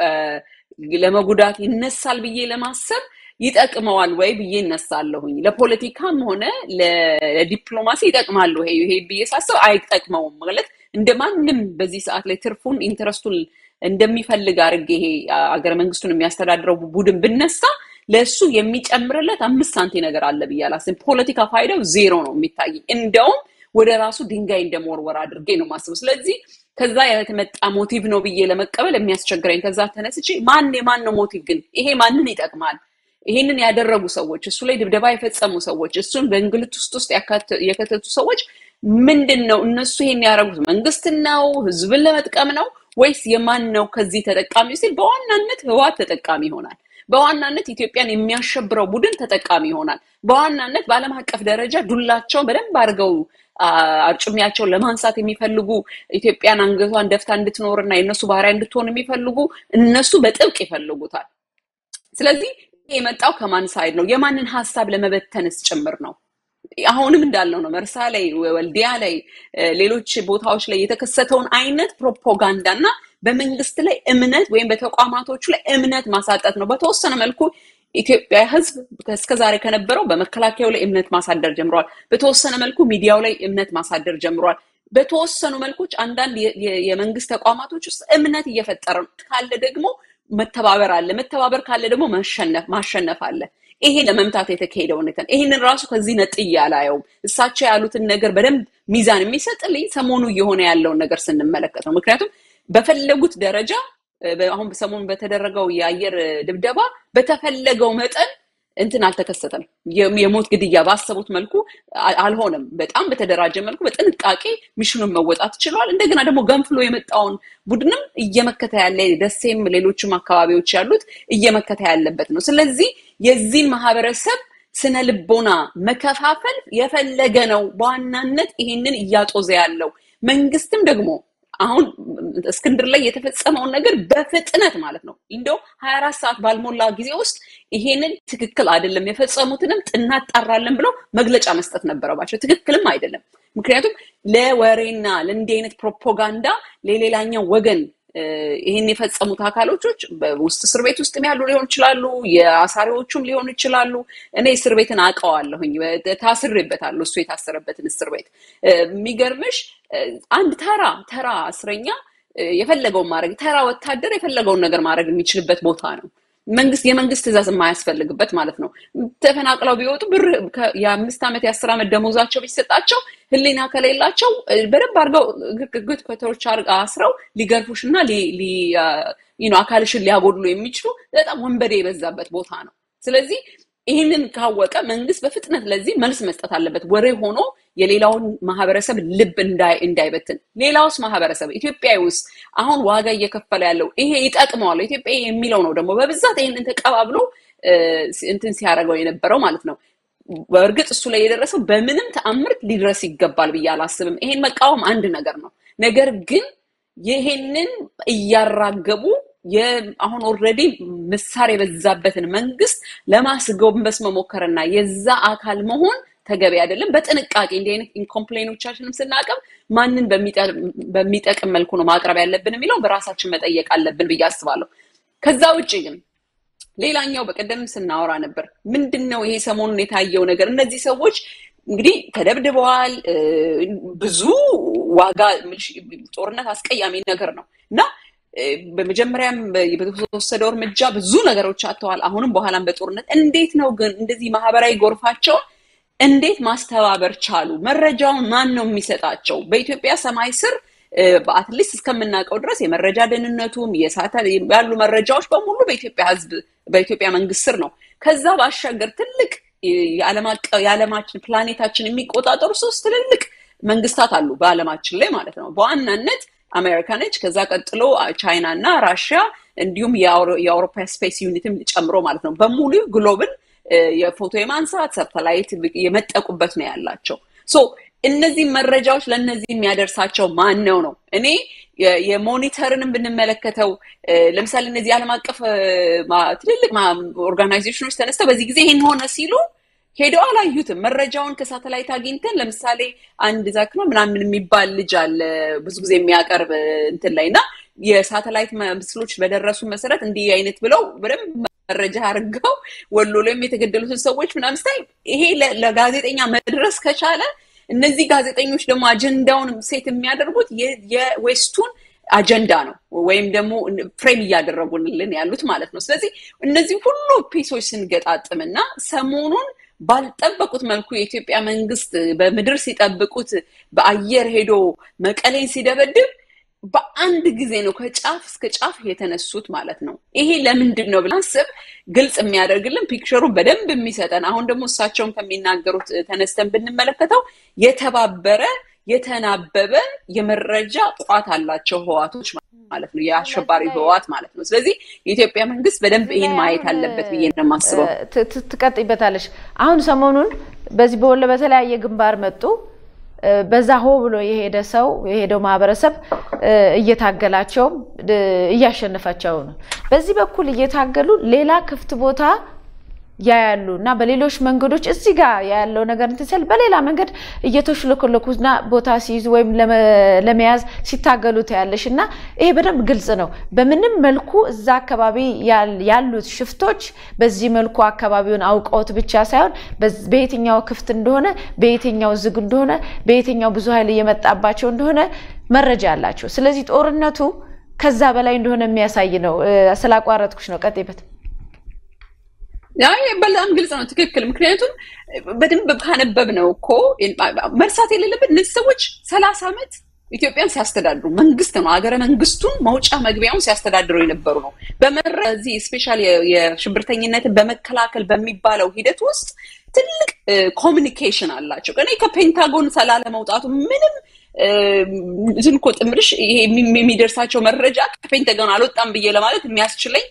ለመጉዳት ይነሳል ብዬ ለማሰብ ይጠቅመዋል ወይ ብዬ እነሳለሁኝ። ለፖለቲካም ሆነ ለዲፕሎማሲ ይጠቅማል ይሄ ብዬ ሳስብ አይጠቅመውም ማለት እንደ ማንም በዚህ ሰዓት ላይ ትርፉን ኢንተረስቱን እንደሚፈልግ አድርጌ ይሄ አገረ መንግስቱን የሚያስተዳድረው ቡድን ብነሳ ለእሱ የሚጨምርለት አምስት ሳንቲ ነገር አለ ብዬ አላስብም። ፖለቲካ ፋይዳው ዜሮ ነው የሚታየኝ። እንደውም ወደ ራሱ ድንጋይ እንደመወርወር አድርጌ ነው ማስበው። ስለዚህ ከዛ የተመጣ ሞቲቭ ነው ብዬ ለመቀበል የሚያስቸግረኝ ከዛ ተነስቼ ማን የማን ነው ሞቲቭ ግን ይሄ ማንን ይጠቅማል? ይሄንን ያደረጉ ሰዎች፣ እሱ ላይ ድብደባ የፈጸሙ ሰዎች፣ እሱን በእንግልት ውስጥ ውስጥ የከተቱ ሰዎች ምንድን ነው እነሱ ይሄን ያደረጉት መንግስትን ነው ህዝብን ለመጥቀም ነው ወይስ የማን ነው ከዚህ ተጠቃሚ ሲል በዋናነት ህወሓት ተጠቃሚ ይሆናል። በዋናነት ኢትዮጵያን የሚያሸብረው ቡድን ተጠቃሚ ይሆናል። በዋናነት በዓለም አቀፍ ደረጃ ዱላቸውን በደንብ አድርገው አርጩሚያቸውን ለማንሳት የሚፈልጉ ኢትዮጵያን አንገቷን ደፍታ እንድትኖርና የእነሱ ባህሪያ እንድትሆን የሚፈልጉ እነሱ በጥብቅ ይፈልጉታል። ስለዚህ የመጣው ከማን ሳይድ ነው? የማንን ሀሳብ ለመበተንስ ጭምር ነው? አሁንም እንዳልነው ነው። መርሳ ላይ፣ ወልዲያ ላይ፣ ሌሎች ቦታዎች ላይ የተከሰተውን አይነት ፕሮፓጋንዳ እና በመንግስት ላይ እምነት ወይም በተቋማቶቹ ላይ እምነት ማሳጠት ነው። በተወሰነ መልኩ ኢትዮጵያ ህዝብ እስከዛሬ ከነበረው በመከላከያው ላይ እምነት ማሳደር ጀምረዋል። በተወሰነ መልኩ ሚዲያው ላይ እምነት ማሳደር ጀምረዋል። በተወሰኑ መልኮች አንዳንድ የመንግስት ተቋማቶች ውስጥ እምነት እየፈጠረ ነው ካለ ደግሞ መተባበር አለ። መተባበር ካለ ደግሞ ማሸነፍ አለ። ይሄ ለመምታት የተካሄደው ሁኔታ ይህንን ራሱ ከዚህ ነጥዬ አላየውም። እሳቸው ያሉትን ነገር በደንብ ሚዛን የሚሰጥልኝ ሰሞኑ እየሆነ ያለውን ነገር ስንመለከት ነው። ምክንያቱም በፈለጉት ደረጃ አሁን ሰሞኑ በተደረገው የአየር ድብደባ በተፈለገው መጠን እንትን አልተከሰተም። የሞት ግድያ ባሰቡት መልኩ አልሆነም። በጣም በተደራጀ መልኩ በጥንቃቄ ሚሽኑን መወጣት ችሏል። እንደገና ደግሞ ገንፍሎ የመጣውን ቡድንም እየመከተ ያለ ደሴም፣ ሌሎችም አካባቢዎች ያሉት እየመከተ ያለበት ነው። ስለዚህ የዚህን ማህበረሰብ ስነ ልቦና መከፋፈል የፈለገ ነው በዋናነት ይሄንን እያጦዘ ያለው መንግስትም ደግሞ አሁን እስክንድር ላይ የተፈጸመውን ነገር በፍጥነት ማለት ነው እንደው ሀያ አራት ሰዓት ባልሞላ ጊዜ ውስጥ ይሄንን ትክክል አይደለም የፈጸሙትንም እናጣራለን ብለው መግለጫ መስጠት ነበረባቸው። ትክክልም አይደለም። ምክንያቱም ለወሬና ለእንዲህ አይነት ፕሮፓጋንዳ ለሌላኛው ወገን ይህን የፈጸሙት አካሎቾች በውስጥ እስር ቤት ውስጥ ያሉ ሊሆን ይችላሉ፣ የአሳሪዎቹም ሊሆኑ ይችላሉ። እኔ እስር ቤትን አውቀዋለሁኝ፣ ታስሬበታለሁ። እሱ የታሰረበትን እስር ቤት የሚገርምሽ አንድ ተራ ተራ እስረኛ የፈለገውን ማድረግ ተራ ወታደር የፈለገውን ነገር ማድረግ የሚችልበት ቦታ ነው። መንግስት የመንግስት ትእዛዝ የማያስፈልግበት ማለት ነው። ተፈናቅለው ቢወጡ ብር የአምስት ዓመት የአስር ዓመት ደሞዛቸው ቢሰጣቸው ህሊና ከሌላቸው በደንብ አድርገው ግት ከተሮች አስረው ሊገርፉሽ እና አካልሽን ሊያጎድሉ የሚችሉ በጣም ወንበዴ የበዛበት ቦታ ነው። ስለዚህ ይህንን ካወቀ መንግስት በፍጥነት ለዚህ መልስ መስጠት አለበት። ወሬ ሆኖ የሌላውን ማህበረሰብ ልብ እንዳይበትን። ሌላውስ ማህበረሰብ ኢትዮጵያ ውስጥ አሁን ዋጋ እየከፈለ ያለው ይሄ ይጠቅመዋል ኢትዮጵያ የሚለው ነው ደግሞ በብዛት ይህንን ተቀባብሎ እንትን ሲያደርገው የነበረው ማለት ነው። በእርግጥ እሱ ላይ የደረሰው በምንም ተአምር ሊድረስ ይገባል ብዬ አላስብም። ይሄን መቃወም አንድ ነገር ነው። ነገር ግን ይሄንን እያራገቡ አሁን ኦልሬዲ ምሳር የበዛበትን መንግስት ለማስጎንበስ መሞከርና የዛ አካል መሆን ተገቢ አይደለም። በጥንቃቄ እንዲህ አይነት ኢንኮምፕሌኖቻችንም ስናቀርብ ማንን በሚጠቅም መልኩ ነው ማቅረብ ያለብን የሚለው በራሳችን መጠየቅ አለብን ብዬ አስባለሁ። ከዛ ውጭ ግን ሌላኛው በቀደም ስናወራ ነበር። ምንድን ነው ይሄ ሰሞኑን የታየው ነገር? እነዚህ ሰዎች እንግዲህ ተደብድበዋል። ብዙ ዋጋ ጦርነት አስቀያሚ ነገር ነው እና በመጀመሪያም በተወሰደው እርምጃ ብዙ ነገሮች አጥተዋል። አሁንም በኋላም በጦርነት እንዴት ነው ግን እንደዚህ ማህበራዊ ጎርፋቸውን እንዴት ማስተባበር ቻሉ? መረጃውን ማን ነው የሚሰጣቸው? በኢትዮጵያ ሰማይ ስር በአትሊስት እስከምናውቀው ድረስ የመረጃ ደህንነቱም ያሉ መረጃዎች በሙሉ በኢትዮጵያ ሕዝብ በኢትዮጵያ መንግስት ስር ነው። ከዛ ባሻገር ትልቅ የዓለማችን ፕላኔታችን የሚቆጣጠሩ ሶስት ትልልቅ መንግስታት አሉ በዓለማችን ላይ ማለት ነው። በዋናነት አሜሪካ ነች። ከዛ ቀጥሎ ቻይና እና ራሽያ እንዲሁም የአውሮፓ ስፔስ ዩኒትም ጨምሮ ማለት ነው። በሙሉ ግሎብን የፎቶ የማንሳት ሳተላይት የመጠቁበት ነው ያላቸው። ሶ እነዚህ መረጃዎች ለእነዚህ የሚያደርሳቸው ማን ነው ነው? እኔ የሞኒተርንም ብንመለከተው ለምሳሌ እነዚህ ዓለም አቀፍ ትልልቅ ኦርጋናይዜሽኖች ተነስተው በዚህ ጊዜ ይህን ሆነ ሲሉ ሄደው አላዩትም። መረጃውን ከሳተላይት አግኝተን ለምሳሌ አንድ ዛክ ነው ምናምን የሚባል ልጅ አለ ብዙ ጊዜ የሚያቀርብ እንትን ላይ እና የሳተላይት ምስሎች በደረሱ መሰረት እንዲህ አይነት ብለው በደንብ መረጃ አድርገው ወሎ ላይም የተገደሉትን ሰዎች ምናምን ስታይ ይሄ ለጋዜጠኛ መድረስ ከቻለ እነዚህ ጋዜጠኞች ደግሞ አጀንዳውን ሴት የሚያደርጉት የዌስቱን አጀንዳ ነው ወይም ደግሞ ፍሬም እያደረጉልን ያሉት ማለት ነው። ስለዚህ እነዚህ ሁሉ ፒሶች ስንገጣጥምና ሰሞኑን ባልጠበቁት መልኩ የኢትዮጵያ መንግስት በምድር ሲጠብቁት በአየር ሄዶ መቀሌን ሲደበድብ በአንድ ጊዜ ነው ከጫፍ እስከ ጫፍ የተነሱት ማለት ነው። ይሄ ለምንድን ነው ብለን ስብ ግልጽ የሚያደርግልን ፒክቸሩ በደንብ የሚሰጠን አሁን ደግሞ እሳቸውን ከሚናገሩት ተነስተን ብንመለከተው የተባበረ የተናበበ የመረጃ ቋት አላቸው ህዋቶች ማለት ነው፣ የአሸባሪ ህዋት ማለት ነው። ስለዚህ የኢትዮጵያ መንግስት በደንብ ይህን ማየት አለበት ብዬ ነው የማስበው። ትቀጥይበታለሽ። አሁን ሰሞኑን በዚህ በወሎ በተለያየ ግንባር መጡ በዛ ሆ ብሎ የሄደ ሰው የሄደው ማህበረሰብ እየታገላቸውም እያሸነፋቸው ነው። በዚህ በኩል እየታገሉ ሌላ ክፍት ቦታ ያያሉ እና በሌሎች መንገዶች እዚህ ጋር ያለው ነገር እንትን ሲል በሌላ መንገድ እየተሽለኮለኩና ቦታ ሲይዙ ወይም ለመያዝ ሲታገሉ ታያለሽ እና ይሄ በደንብ ግልጽ ነው። በምንም መልኩ እዛ አካባቢ ያሉት ሽፍቶች በዚህ መልኩ አካባቢውን አውቀውት ብቻ ሳይሆን በየትኛው ክፍት እንደሆነ፣ በየትኛው ዝግ እንደሆነ፣ በየትኛው ብዙ ኃይል እየመጣባቸው እንደሆነ መረጃ አላቸው። ስለዚህ ጦርነቱ ከዛ በላይ እንደሆነ የሚያሳይ ነው። ስላቋረጥኩሽ ነው። ቀጥይበት። በጣም ግልጽ ነው። ትክክል። ምክንያቱም በደንብ ካነበብ ነው እኮ መርሳት የሌለበት እነዚህ ሰዎች ሰላሳ ዓመት ኢትዮጵያን ሲያስተዳድሩ መንግስት ነው ሀገረ መንግስቱን መውጫ መግቢያውን ሲያስተዳድሩ የነበሩ ነው። በመረ እዚህ ስፔሻል የሽብርተኝነትን በመከላከል በሚባለው ሂደት ውስጥ ትልቅ ኮሚኒኬሽን አላቸው። እኔ ከፔንታጎን ሰላለ መውጣቱ ምንም ዝም እኮ ጥምርሽ ይሄ የሚደርሳቸው መረጃ ከፔንታጎን አልወጣም ብዬ ለማለት የሚያስችለኝ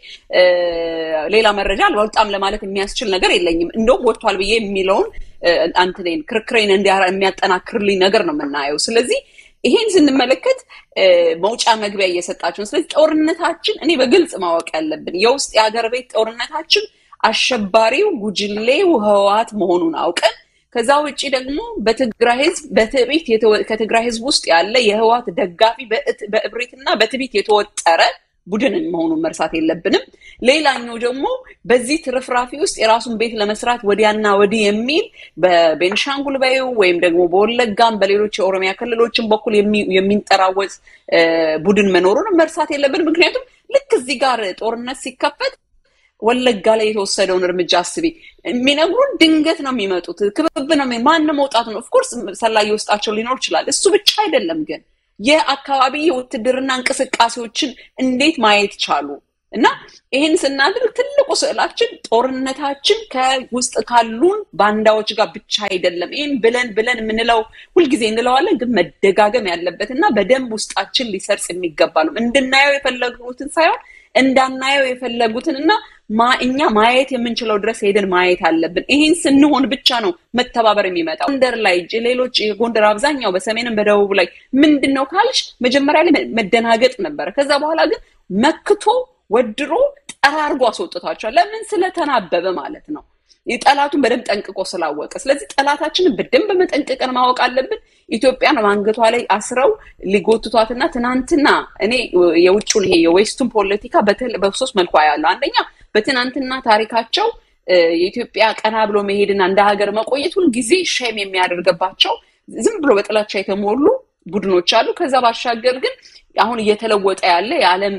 ሌላ መረጃ አልወጣም ለማለት የሚያስችል ነገር የለኝም። እንደውም ወጥቷል ብዬ የሚለውን አንትኔን ክርክሬን የሚያጠናክርልኝ ነገር ነው የምናየው። ስለዚህ ይሄን ስንመለከት መውጫ መግቢያ እየሰጣቸው ስለዚህ ጦርነታችን እኔ በግልጽ ማወቅ ያለብን የውስጥ የሀገር ቤት ጦርነታችን አሸባሪው ጉጅሌው ህወሓት መሆኑን አውቀን ከዛ ውጭ ደግሞ በትግራይ ህዝብ በትዕቢት ከትግራይ ህዝብ ውስጥ ያለ የህወሓት ደጋፊ በእብሪትና በትዕቢት የተወጠረ ቡድን መሆኑን መርሳት የለብንም። ሌላኛው ደግሞ በዚህ ትርፍራፊ ውስጥ የራሱን ቤት ለመስራት ወዲያና ወዲህ የሚል በቤንሻንጉል በዩ ወይም ደግሞ በወለጋም በሌሎች የኦሮሚያ ክልሎችን በኩል የሚንጠራወዝ ቡድን መኖሩን መርሳት የለብንም። ምክንያቱም ልክ እዚህ ጋር ጦርነት ሲከፈት ወለጋ ላይ የተወሰደውን እርምጃ አስቢ። የሚነግሩን ድንገት ነው የሚመጡት፣ ክብብ ነው ማን መውጣት ነው። ኦፍኮርስ ሰላይ ውስጣቸው ሊኖር ይችላል። እሱ ብቻ አይደለም ግን የአካባቢ የውትድርና እንቅስቃሴዎችን እንዴት ማየት ቻሉ? እና ይህን ስናድርግ ትልቁ ስዕላችን ጦርነታችን ከውስጥ ካሉን ባንዳዎች ጋር ብቻ አይደለም። ይህን ብለን ብለን የምንለው ሁልጊዜ እንለዋለን፣ ግን መደጋገም ያለበት እና በደንብ ውስጣችን ሊሰርጽ የሚገባ ነው። እንድናየው የፈለጉትን ሳይሆን እንዳናየው የፈለጉትን እና እኛ ማየት የምንችለው ድረስ ሄደን ማየት አለብን። ይህን ስንሆን ብቻ ነው መተባበር የሚመጣው። ጎንደር ላይ ሌሎች የጎንደር አብዛኛው በሰሜንም በደቡብ ላይ ምንድን ነው ካልሽ መጀመሪያ ላይ መደናገጥ ነበረ። ከዛ በኋላ ግን መክቶ ወድሮ ጠራርጎ አስወጥቷቸዋል። ለምን? ስለተናበበ ማለት ነው። ጠላቱን በደንብ ጠንቅቆ ስላወቀ። ስለዚህ ጠላታችንን በደንብ መጠንቅቀን ማወቅ አለብን። ኢትዮጵያን አንገቷ ላይ አስረው ሊጎትቷትና ትናንትና እኔ የውጭውን ይሄ የዌስቱን ፖለቲካ በሶስት መልኩ ያለው አንደኛ በትናንትና ታሪካቸው የኢትዮጵያ ቀና ብሎ መሄድና እንደ ሀገር መቆየት ሁልጊዜ ሼም የሚያደርግባቸው ዝም ብሎ በጥላቻ የተሞሉ ቡድኖች አሉ። ከዛ ባሻገር ግን አሁን እየተለወጠ ያለ የዓለም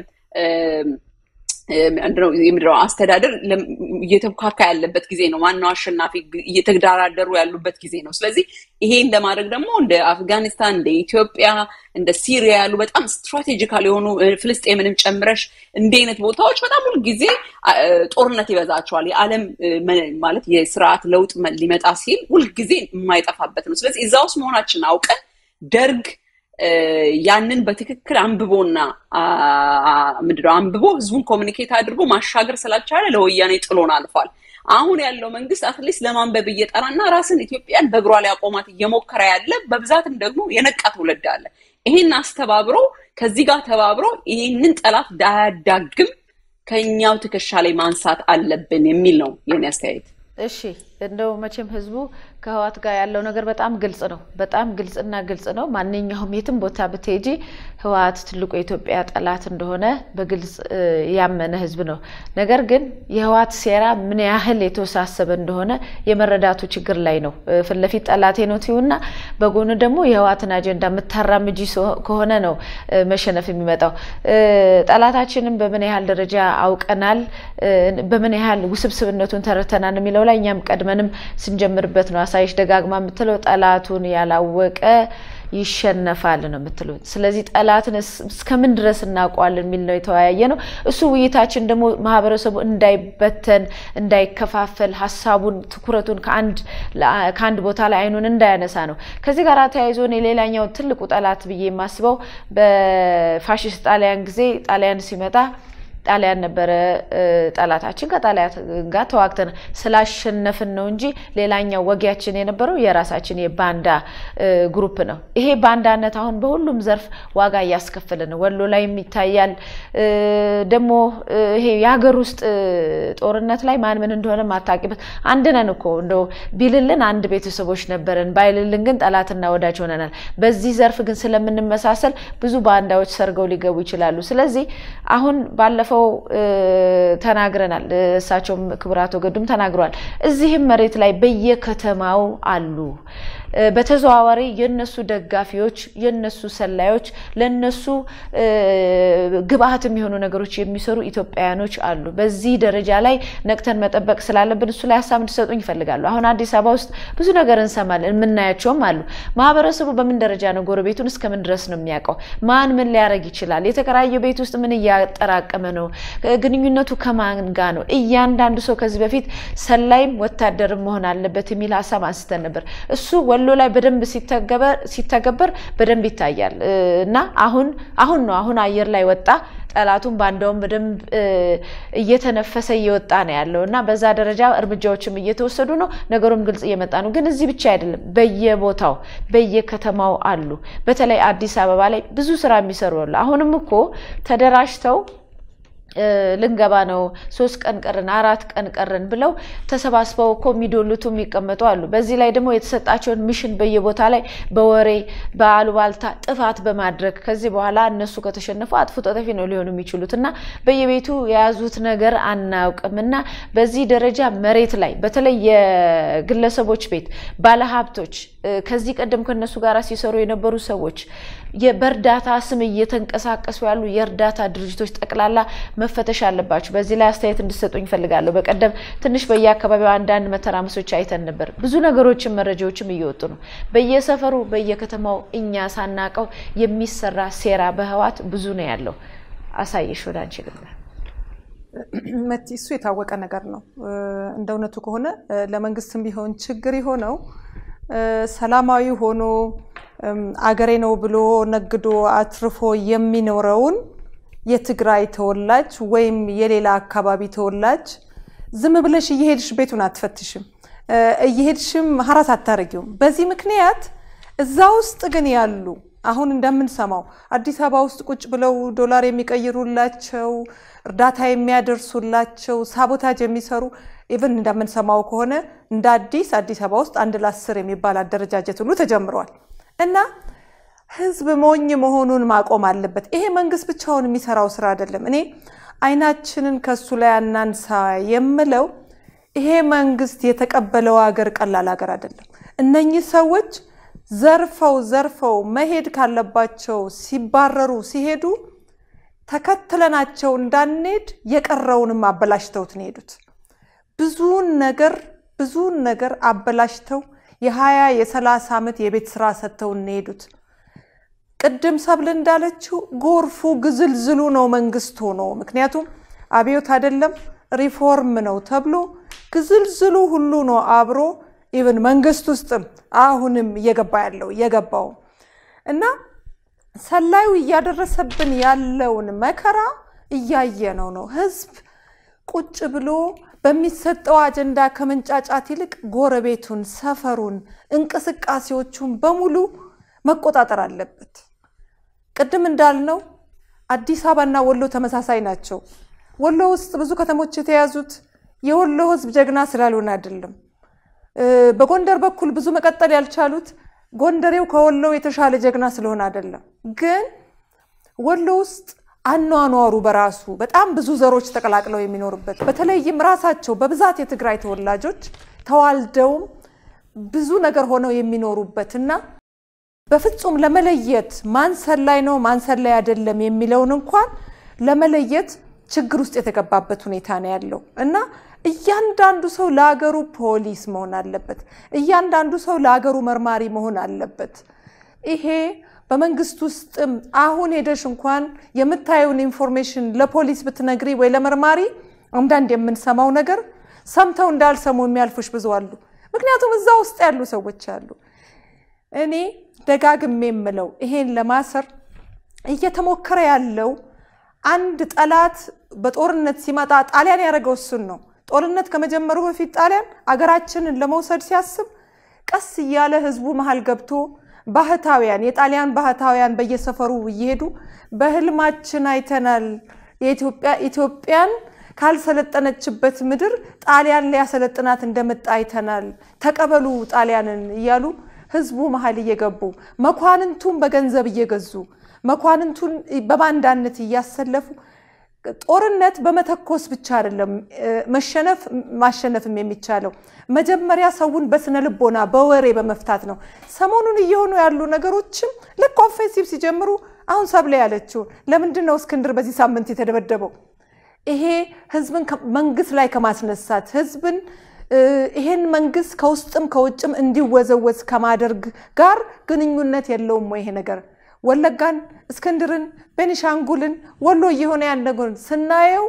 የምድረው አስተዳደር እየተካካ ያለበት ጊዜ ነው። ዋናው አሸናፊ እየተደራደሩ ያሉበት ጊዜ ነው። ስለዚህ ይሄን ለማድረግ ደግሞ እንደ አፍጋኒስታን፣ እንደ ኢትዮጵያ፣ እንደ ሲሪያ ያሉ በጣም ስትራቴጂካል የሆኑ ፍልስጤምንም ጨምረሽ እንዲህ አይነት ቦታዎች በጣም ሁልጊዜ ጦርነት ይበዛቸዋል። የዓለም ማለት የስርዓት ለውጥ ሊመጣ ሲል ሁልጊዜ የማይጠፋበት ነው። ስለዚህ እዛ ውስጥ መሆናችን አውቀን ደርግ ያንን በትክክል አንብቦና ምንድነው አንብቦ ህዝቡን ኮሚኒኬት አድርጎ ማሻገር ስላልቻለ ለወያኔ ጥሎን አልፏል። አሁን ያለው መንግስት አትሊስት ለማንበብ እየጠራና ራስን ኢትዮጵያን በእግሯ ላይ አቆማት እየሞከረ ያለ በብዛትም ደግሞ የነቃ ትውልድ አለ። ይሄን አስተባብሮ ከዚህ ጋር ተባብሮ ይህንን ጠላት እንዳያዳግም ከኛው ትከሻ ላይ ማንሳት አለብን የሚል ነው የኔ አስተያየት። እሺ እንደው መቼም ህዝቡ ከህወሓት ጋር ያለው ነገር በጣም ግልጽ ነው። በጣም ግልጽና ግልጽ ነው። ማንኛውም የትም ቦታ ብትሄጂ ህወሓት ትልቁ የኢትዮጵያ ጠላት እንደሆነ በግልጽ ያመነ ህዝብ ነው። ነገር ግን የህወሓት ሴራ ምን ያህል የተወሳሰበ እንደሆነ የመረዳቱ ችግር ላይ ነው። ፊት ለፊት ጠላቴ ነው ትይውና በጎን ደግሞ የህወሓትን አጀንዳ የምታራምጂ ከሆነ ነው መሸነፍ የሚመጣው። ጠላታችንን በምን ያህል ደረጃ አውቀናል፣ በምን ያህል ውስብስብነቱን ተረድተናል የሚለው ላይ እኛም ቀድመንም ስንጀምርበት ነው። አሳይሽ ደጋግማ የምትለው ጠላቱን ያላወቀ ይሸነፋል ነው የምትለው። ስለዚህ ጠላትን እስከምን ድረስ እናውቀዋለን የሚል ነው የተወያየ ነው። እሱ ውይይታችን ደግሞ ማህበረሰቡ እንዳይበተን፣ እንዳይከፋፈል፣ ሀሳቡን ትኩረቱን ከአንድ ቦታ ላይ አይኑን እንዳያነሳ ነው። ከዚህ ጋር ተያይዞ እኔ ሌላኛው ትልቁ ጠላት ብዬ የማስበው በፋሽስት ጣሊያን ጊዜ ጣሊያን ሲመጣ ጣሊያን ነበረ ጠላታችን። ከጣሊያን ጋር ተዋግተን ስላሸነፍን ነው እንጂ ሌላኛው ወጊያችን የነበረው የራሳችን የባንዳ ግሩፕ ነው። ይሄ ባንዳነት አሁን በሁሉም ዘርፍ ዋጋ እያስከፈለ ነው። ወሎ ላይም ይታያል። ደግሞ ይሄ የሀገር ውስጥ ጦርነት ላይ ማን ምን እንደሆነ ማታቂበት አንድ ነን እኮ እንደው ቢልልን አንድ ቤተሰቦች ነበረን፣ ባይልልን ግን ጠላትና ወዳጅ ሆነናል። በዚህ ዘርፍ ግን ስለምንመሳሰል ብዙ ባንዳዎች ሰርገው ሊገቡ ይችላሉ። ስለዚህ አሁን ባለፈው ተናግረናል። እሳቸውም ክቡር አቶ ገዱም ተናግረዋል። እዚህም መሬት ላይ በየከተማው አሉ በተዘዋዋሪ የነሱ ደጋፊዎች፣ የነሱ ሰላዮች፣ ለነሱ ግብአት የሚሆኑ ነገሮች የሚሰሩ ኢትዮጵያውያኖች አሉ። በዚህ ደረጃ ላይ ነቅተን መጠበቅ ስላለብን እሱ ላይ ሀሳብ እንዲሰጡኝ ይፈልጋሉ። አሁን አዲስ አበባ ውስጥ ብዙ ነገር እንሰማለን፣ የምናያቸውም አሉ። ማህበረሰቡ በምን ደረጃ ነው ጎረቤቱን እስከምን ድረስ ነው የሚያውቀው? ማን ምን ሊያደርግ ይችላል? የተከራየ ቤት ውስጥ ምን እያጠራቀመ ነው? ግንኙነቱ ከማን ጋር ነው? እያንዳንዱ ሰው ከዚህ በፊት ሰላይም ወታደርም መሆን አለበት የሚል ሀሳብ አንስተን ነበር። እሱ ወሎ ላይ በደንብ ሲተገበር በደንብ ይታያል እና አሁን አሁን ነው አሁን አየር ላይ ወጣ። ጠላቱን ባንዳውም በደንብ እየተነፈሰ እየወጣ ነው ያለው እና በዛ ደረጃ እርምጃዎችም እየተወሰዱ ነው። ነገሩም ግልጽ እየመጣ ነው። ግን እዚህ ብቻ አይደለም፣ በየቦታው በየከተማው አሉ። በተለይ አዲስ አበባ ላይ ብዙ ስራ የሚሰሩ አሉ። አሁንም እኮ ተደራጅተው ልንገባ ነው ሶስት ቀን ቀርን አራት ቀን ቀርን ብለው ተሰባስበው እኮ የሚዶልቱ የሚቀመጡ አሉ። በዚህ ላይ ደግሞ የተሰጣቸውን ሚሽን በየቦታ ላይ በወሬ በአሉባልታ ጥፋት በማድረግ ከዚህ በኋላ እነሱ ከተሸነፉ አጥፍቶ ጠፊ ነው ሊሆኑ የሚችሉት እና በየቤቱ የያዙት ነገር አናውቅም እና በዚህ ደረጃ መሬት ላይ በተለይ የግለሰቦች ቤት ባለሀብቶች ከዚህ ቀደም ከነሱ ጋር ሲሰሩ የነበሩ ሰዎች በእርዳታ ስም እየተንቀሳቀሱ ያሉ የእርዳታ ድርጅቶች ጠቅላላ መፈተሽ አለባቸው። በዚህ ላይ አስተያየት እንድሰጡኝ እፈልጋለሁ። በቀደም ትንሽ በየአካባቢው አንዳንድ መተራመሶች አይተን ነበር። ብዙ ነገሮችን መረጃዎችም እየወጡ ነው። በየሰፈሩ በየከተማው እኛ ሳናቀው የሚሰራ ሴራ በህዋት ብዙ ነው ያለው። አሳየሽ ወደ አንቺ ልምላ መቲ እሱ የታወቀ ነገር ነው። እንደ እውነቱ ከሆነ ለመንግስትም ቢሆን ችግር የሆነው ሰላማዊ ሆኖ አገሬ ነው ብሎ ነግዶ አትርፎ የሚኖረውን የትግራይ ተወላጅ ወይም የሌላ አካባቢ ተወላጅ ዝም ብለሽ እየሄድሽ ቤቱን አትፈትሽም፣ እየሄድሽም ሀራስ አታረጊውም። በዚህ ምክንያት እዛ ውስጥ ግን ያሉ አሁን እንደምንሰማው አዲስ አበባ ውስጥ ቁጭ ብለው ዶላር የሚቀይሩላቸው እርዳታ የሚያደርሱላቸው ሳቦታጅ የሚሰሩ ኢቨን እንደምንሰማው ከሆነ እንደ አዲስ አዲስ አበባ ውስጥ አንድ ለአስር የሚባል አደረጃጀት ሁሉ ተጀምሯል እና ህዝብ ሞኝ መሆኑን ማቆም አለበት። ይሄ መንግስት ብቻውን የሚሰራው ስራ አይደለም። እኔ አይናችንን ከሱ ላይ አናንሳ የምለው ይሄ መንግስት የተቀበለው ሀገር ቀላል ሀገር አይደለም። እነኚህ ሰዎች ዘርፈው ዘርፈው መሄድ ካለባቸው ሲባረሩ ሲሄዱ ተከትለናቸው እንዳንሄድ የቀረውንም አበላሽተውት ነው የሄዱት። ብዙን ነገር ብዙን ነገር አበላሽተው የሀያ የሰላሳ ዓመት የቤት ስራ ሰጥተው ነው የሄዱት። ቅድም ሰብል እንዳለችው ጎርፉ ግዝልዝሉ ነው መንግስት ሆኖ ምክንያቱም አብዮት አይደለም ሪፎርም ነው ተብሎ ግዝልዝሉ ሁሉ ነው አብሮ ኢቨን መንግስት ውስጥም አሁንም እየገባ ያለው እየገባው እና ሰላዩ እያደረሰብን ያለውን መከራ እያየ ነው ነው ህዝብ ቁጭ ብሎ በሚሰጠው አጀንዳ ከመንጫጫት ይልቅ ጎረቤቱን፣ ሰፈሩን፣ እንቅስቃሴዎቹን በሙሉ መቆጣጠር አለበት። ቅድም እንዳልነው አዲስ አበባና ወሎ ተመሳሳይ ናቸው። ወሎ ውስጥ ብዙ ከተሞች የተያዙት የወሎ ህዝብ ጀግና ስላልሆነ አይደለም። በጎንደር በኩል ብዙ መቀጠል ያልቻሉት ጎንደሬው ከወሎው የተሻለ ጀግና ስለሆነ አይደለም። ግን ወሎ ውስጥ አኗኗሩ በራሱ በጣም ብዙ ዘሮች ተቀላቅለው የሚኖሩበት በተለይም ራሳቸው በብዛት የትግራይ ተወላጆች ተዋልደውም ብዙ ነገር ሆነው የሚኖሩበት እና በፍጹም ለመለየት ማን ሰላይ ነው ማን ሰላይ አይደለም የሚለውን እንኳን ለመለየት ችግር ውስጥ የተገባበት ሁኔታ ነው ያለው እና እያንዳንዱ ሰው ለሀገሩ ፖሊስ መሆን አለበት። እያንዳንዱ ሰው ለሀገሩ መርማሪ መሆን አለበት። ይሄ በመንግስት ውስጥም አሁን ሄደሽ እንኳን የምታየውን ኢንፎርሜሽን ለፖሊስ ብትነግሪ ወይ ለመርማሪ አንዳንድ የምንሰማው ነገር ሰምተው እንዳልሰሙ የሚያልፉሽ ብዙ አሉ። ምክንያቱም እዛ ውስጥ ያሉ ሰዎች አሉ። እኔ ደጋግሜ የምለው ይሄን ለማሰር እየተሞከረ ያለው አንድ ጠላት በጦርነት ሲመጣ ጣሊያን ያደረገው እሱን ነው። ጦርነት ከመጀመሩ በፊት ጣሊያን አገራችንን ለመውሰድ ሲያስብ ቀስ እያለ ህዝቡ መሀል ገብቶ ባህታውያን የጣሊያን ባህታውያን በየሰፈሩ እየሄዱ በህልማችን አይተናል ኢትዮጵያን ካልሰለጠነችበት ምድር ጣሊያን ሊያሰለጥናት እንደመጣ አይተናል፣ ተቀበሉ ጣሊያንን እያሉ ህዝቡ መሀል እየገቡ መኳንንቱን በገንዘብ እየገዙ መኳንንቱን በባንዳነት እያሰለፉ ጦርነት በመተኮስ ብቻ አይደለም መሸነፍ ማሸነፍም የሚቻለው መጀመሪያ ሰውን በስነ ልቦና በወሬ በመፍታት ነው። ሰሞኑን እየሆኑ ያሉ ነገሮችም ልክ ኦፌንሲቭ ሲጀምሩ አሁን ሰብለ ያለችውን ለምንድን ነው እስክንድር በዚህ ሳምንት የተደበደበው? ይሄ ህዝብን መንግስት ላይ ከማስነሳት ህዝብን ይሄን መንግስት ከውስጥም ከውጭም እንዲወዘወዝ ከማደርግ ጋር ግንኙነት የለውም ወይ ይሄ ነገር? ወለጋን፣ እስክንድርን፣ ቤኒሻንጉልን፣ ወሎ እየሆነ ያለውን ስናየው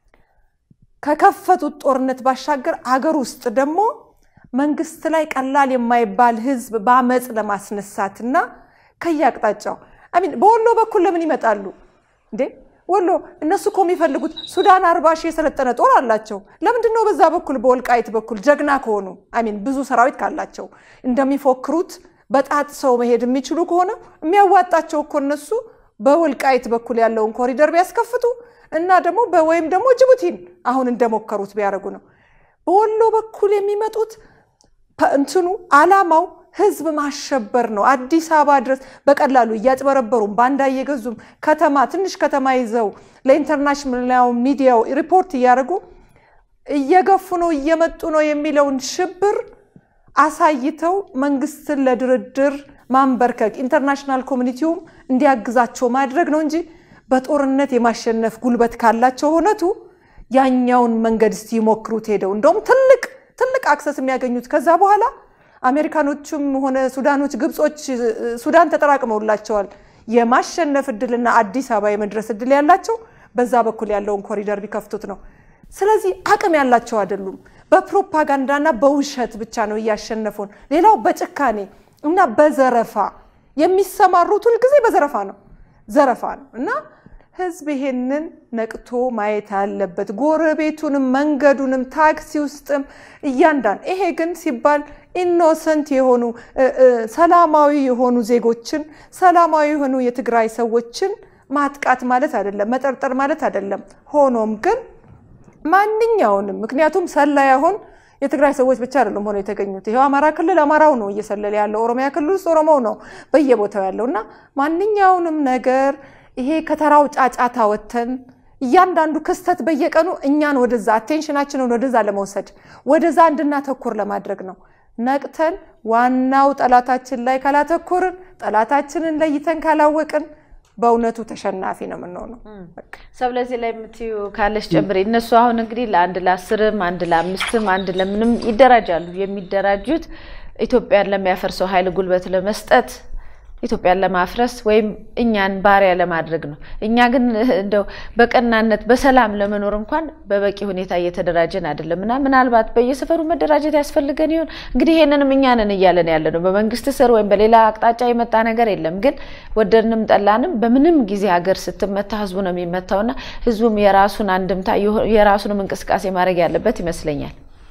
ከከፈቱት ጦርነት ባሻገር አገር ውስጥ ደግሞ መንግስት ላይ ቀላል የማይባል ህዝብ በአመፅ ለማስነሳት እና ከየአቅጣጫው አሚን በወሎ በኩል ለምን ይመጣሉ እንዴ? ወሎ እነሱ እኮ የሚፈልጉት ሱዳን አርባ ሺህ የሰለጠነ ጦር አላቸው። ለምንድን ነው በዛ በኩል በወልቃይት በኩል ጀግና ከሆኑ አሚን ብዙ ሰራዊት ካላቸው እንደሚፎክሩት በጣት ሰው መሄድ የሚችሉ ከሆነ የሚያዋጣቸው እኮ እነሱ በወልቃይት በኩል ያለውን ኮሪደር ቢያስከፍቱ እና ደግሞ ወይም ደግሞ ጅቡቲን አሁን እንደሞከሩት ቢያደርጉ ነው። በወሎ በኩል የሚመጡት እንትኑ አላማው ህዝብ ማሸበር ነው። አዲስ አበባ ድረስ በቀላሉ እያጭበረበሩም ባንዳ እየገዙም ከተማ ትንሽ ከተማ ይዘው ለኢንተርናሽናል ሚዲያው ሪፖርት እያደረጉ እየገፉ ነው እየመጡ ነው የሚለውን ሽብር አሳይተው መንግስትን ለድርድር ማንበርከክ ኢንተርናሽናል ኮሚኒቲውም እንዲያግዛቸው ማድረግ ነው እንጂ በጦርነት የማሸነፍ ጉልበት ካላቸው እውነቱ ያኛውን መንገድ እስቲ ይሞክሩት ሄደው እንደውም ትልቅ ትልቅ አክሰስ የሚያገኙት ከዛ በኋላ አሜሪካኖቹም ሆነ ሱዳኖች፣ ግብጾች ሱዳን ተጠራቅመውላቸዋል የማሸነፍ እድልና አዲስ አበባ የመድረስ እድል ያላቸው በዛ በኩል ያለውን ኮሪደር ቢከፍቱት ነው። ስለዚህ አቅም ያላቸው አይደሉም። በፕሮፓጋንዳና በውሸት ብቻ ነው እያሸነፉን። ሌላው በጭካኔ እና በዘረፋ የሚሰማሩት ሁልጊዜ በዘረፋ ነው ዘረፋ ነው እና ህዝብ ይሄንን ነቅቶ ማየት አለበት። ጎረቤቱንም፣ መንገዱንም፣ ታክሲ ውስጥም እያንዳንዱ ይሄ ግን ሲባል ኢኖሰንት የሆኑ ሰላማዊ የሆኑ ዜጎችን ሰላማዊ የሆኑ የትግራይ ሰዎችን ማጥቃት ማለት አይደለም፣ መጠርጠር ማለት አይደለም። ሆኖም ግን ማንኛውንም ምክንያቱም ሰላይ አሁን የትግራይ ሰዎች ብቻ አይደለም ሆነው የተገኙት። ይኸው አማራ ክልል አማራው ነው እየሰለለ ያለው፣ ኦሮሚያ ክልል ውስጥ ኦሮሞው ነው በየቦታው ያለው እና ማንኛውንም ነገር ይሄ ከተራው ጫጫታ ወጥተን እያንዳንዱ ክስተት በየቀኑ እኛን ወደዛ አቴንሽናችንን ወደዛ ለመውሰድ ወደዛ እንድናተኩር ለማድረግ ነው። ነቅተን ዋናው ጠላታችን ላይ ካላተኮርን ጠላታችንን ለይተን ካላወቅን በእውነቱ ተሸናፊ ነው የምንሆነው። ሰብ ለዚህ ላይ የምትዩ ካለሽ ጨምሬ። እነሱ አሁን እንግዲህ ለአንድ ለአስርም አንድ ለአምስትም አንድ ለምንም ይደራጃሉ። የሚደራጁት ኢትዮጵያን ለሚያፈርሰው ኃይል ጉልበት ለመስጠት ኢትዮጵያን ለማፍረስ ወይም እኛን ባሪያ ለማድረግ ነው። እኛ ግን እንደው በቀናነት በሰላም ለመኖር እንኳን በበቂ ሁኔታ እየተደራጀን አይደለም እና ምናልባት በየሰፈሩ መደራጀት ያስፈልገን ይሆን እንግዲህ ይሄንንም እኛ ነን እያለን ያለ ነው። በመንግስት ስር ወይም በሌላ አቅጣጫ የመጣ ነገር የለም። ግን ወደድንም ጠላንም በምንም ጊዜ ሀገር ስትመታ ህዝቡ ነው የሚመታውና ህዝቡም የራሱን አንድምታ የራሱንም እንቅስቃሴ ማድረግ ያለበት ይመስለኛል።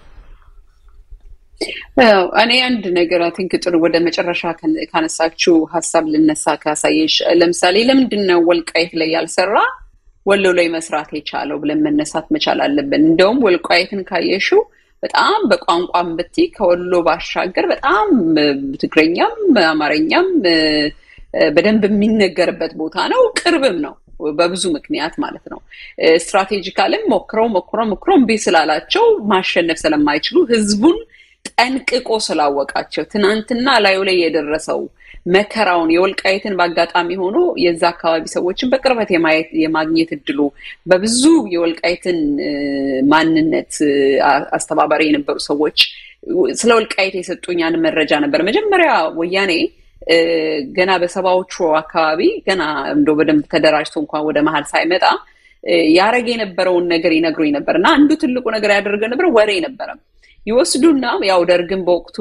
እኔ አንድ ነገር አይ ቲንክ ጥሩ ወደ መጨረሻ ካነሳችው ሀሳብ ልነሳ ካሳየሽ፣ ለምሳሌ ለምንድን ነው ወልቃይት ላይ ያልሰራ ወሎ ላይ መስራት የቻለው ብለን መነሳት መቻል አለብን። እንደውም ወልቃይትን ካየሽው በጣም በቋንቋም ብቲ ከወሎ ባሻገር በጣም ትግረኛም አማርኛም በደንብ የሚነገርበት ቦታ ነው። ቅርብም ነው በብዙ ምክንያት ማለት ነው። ስትራቴጂካልም ሞክረው ሞክረው ሞክረው እምቢ ስላላቸው ማሸነፍ ስለማይችሉ ህዝቡን ጠንቅቆ ስላወቃቸው ትናንትና ላዩ ላይ የደረሰው መከራውን የወልቃይትን በአጋጣሚ ሆኖ የዛ አካባቢ ሰዎችን በቅርበት የማየት የማግኘት እድሉ በብዙ የወልቃይትን ማንነት አስተባባሪ የነበሩ ሰዎች ስለ ወልቃይት የሰጡኛን መረጃ ነበር። መጀመሪያ ወያኔ ገና በሰባዎቹ አካባቢ ገና እንደ በደንብ ተደራጅቶ እንኳን ወደ መሀል ሳይመጣ ያረገ የነበረውን ነገር ይነግሩኝ ነበር እና አንዱ ትልቁ ነገር ያደረገ ነበር ወሬ ነበረ ይወስዱና ያው ደርግን በወቅቱ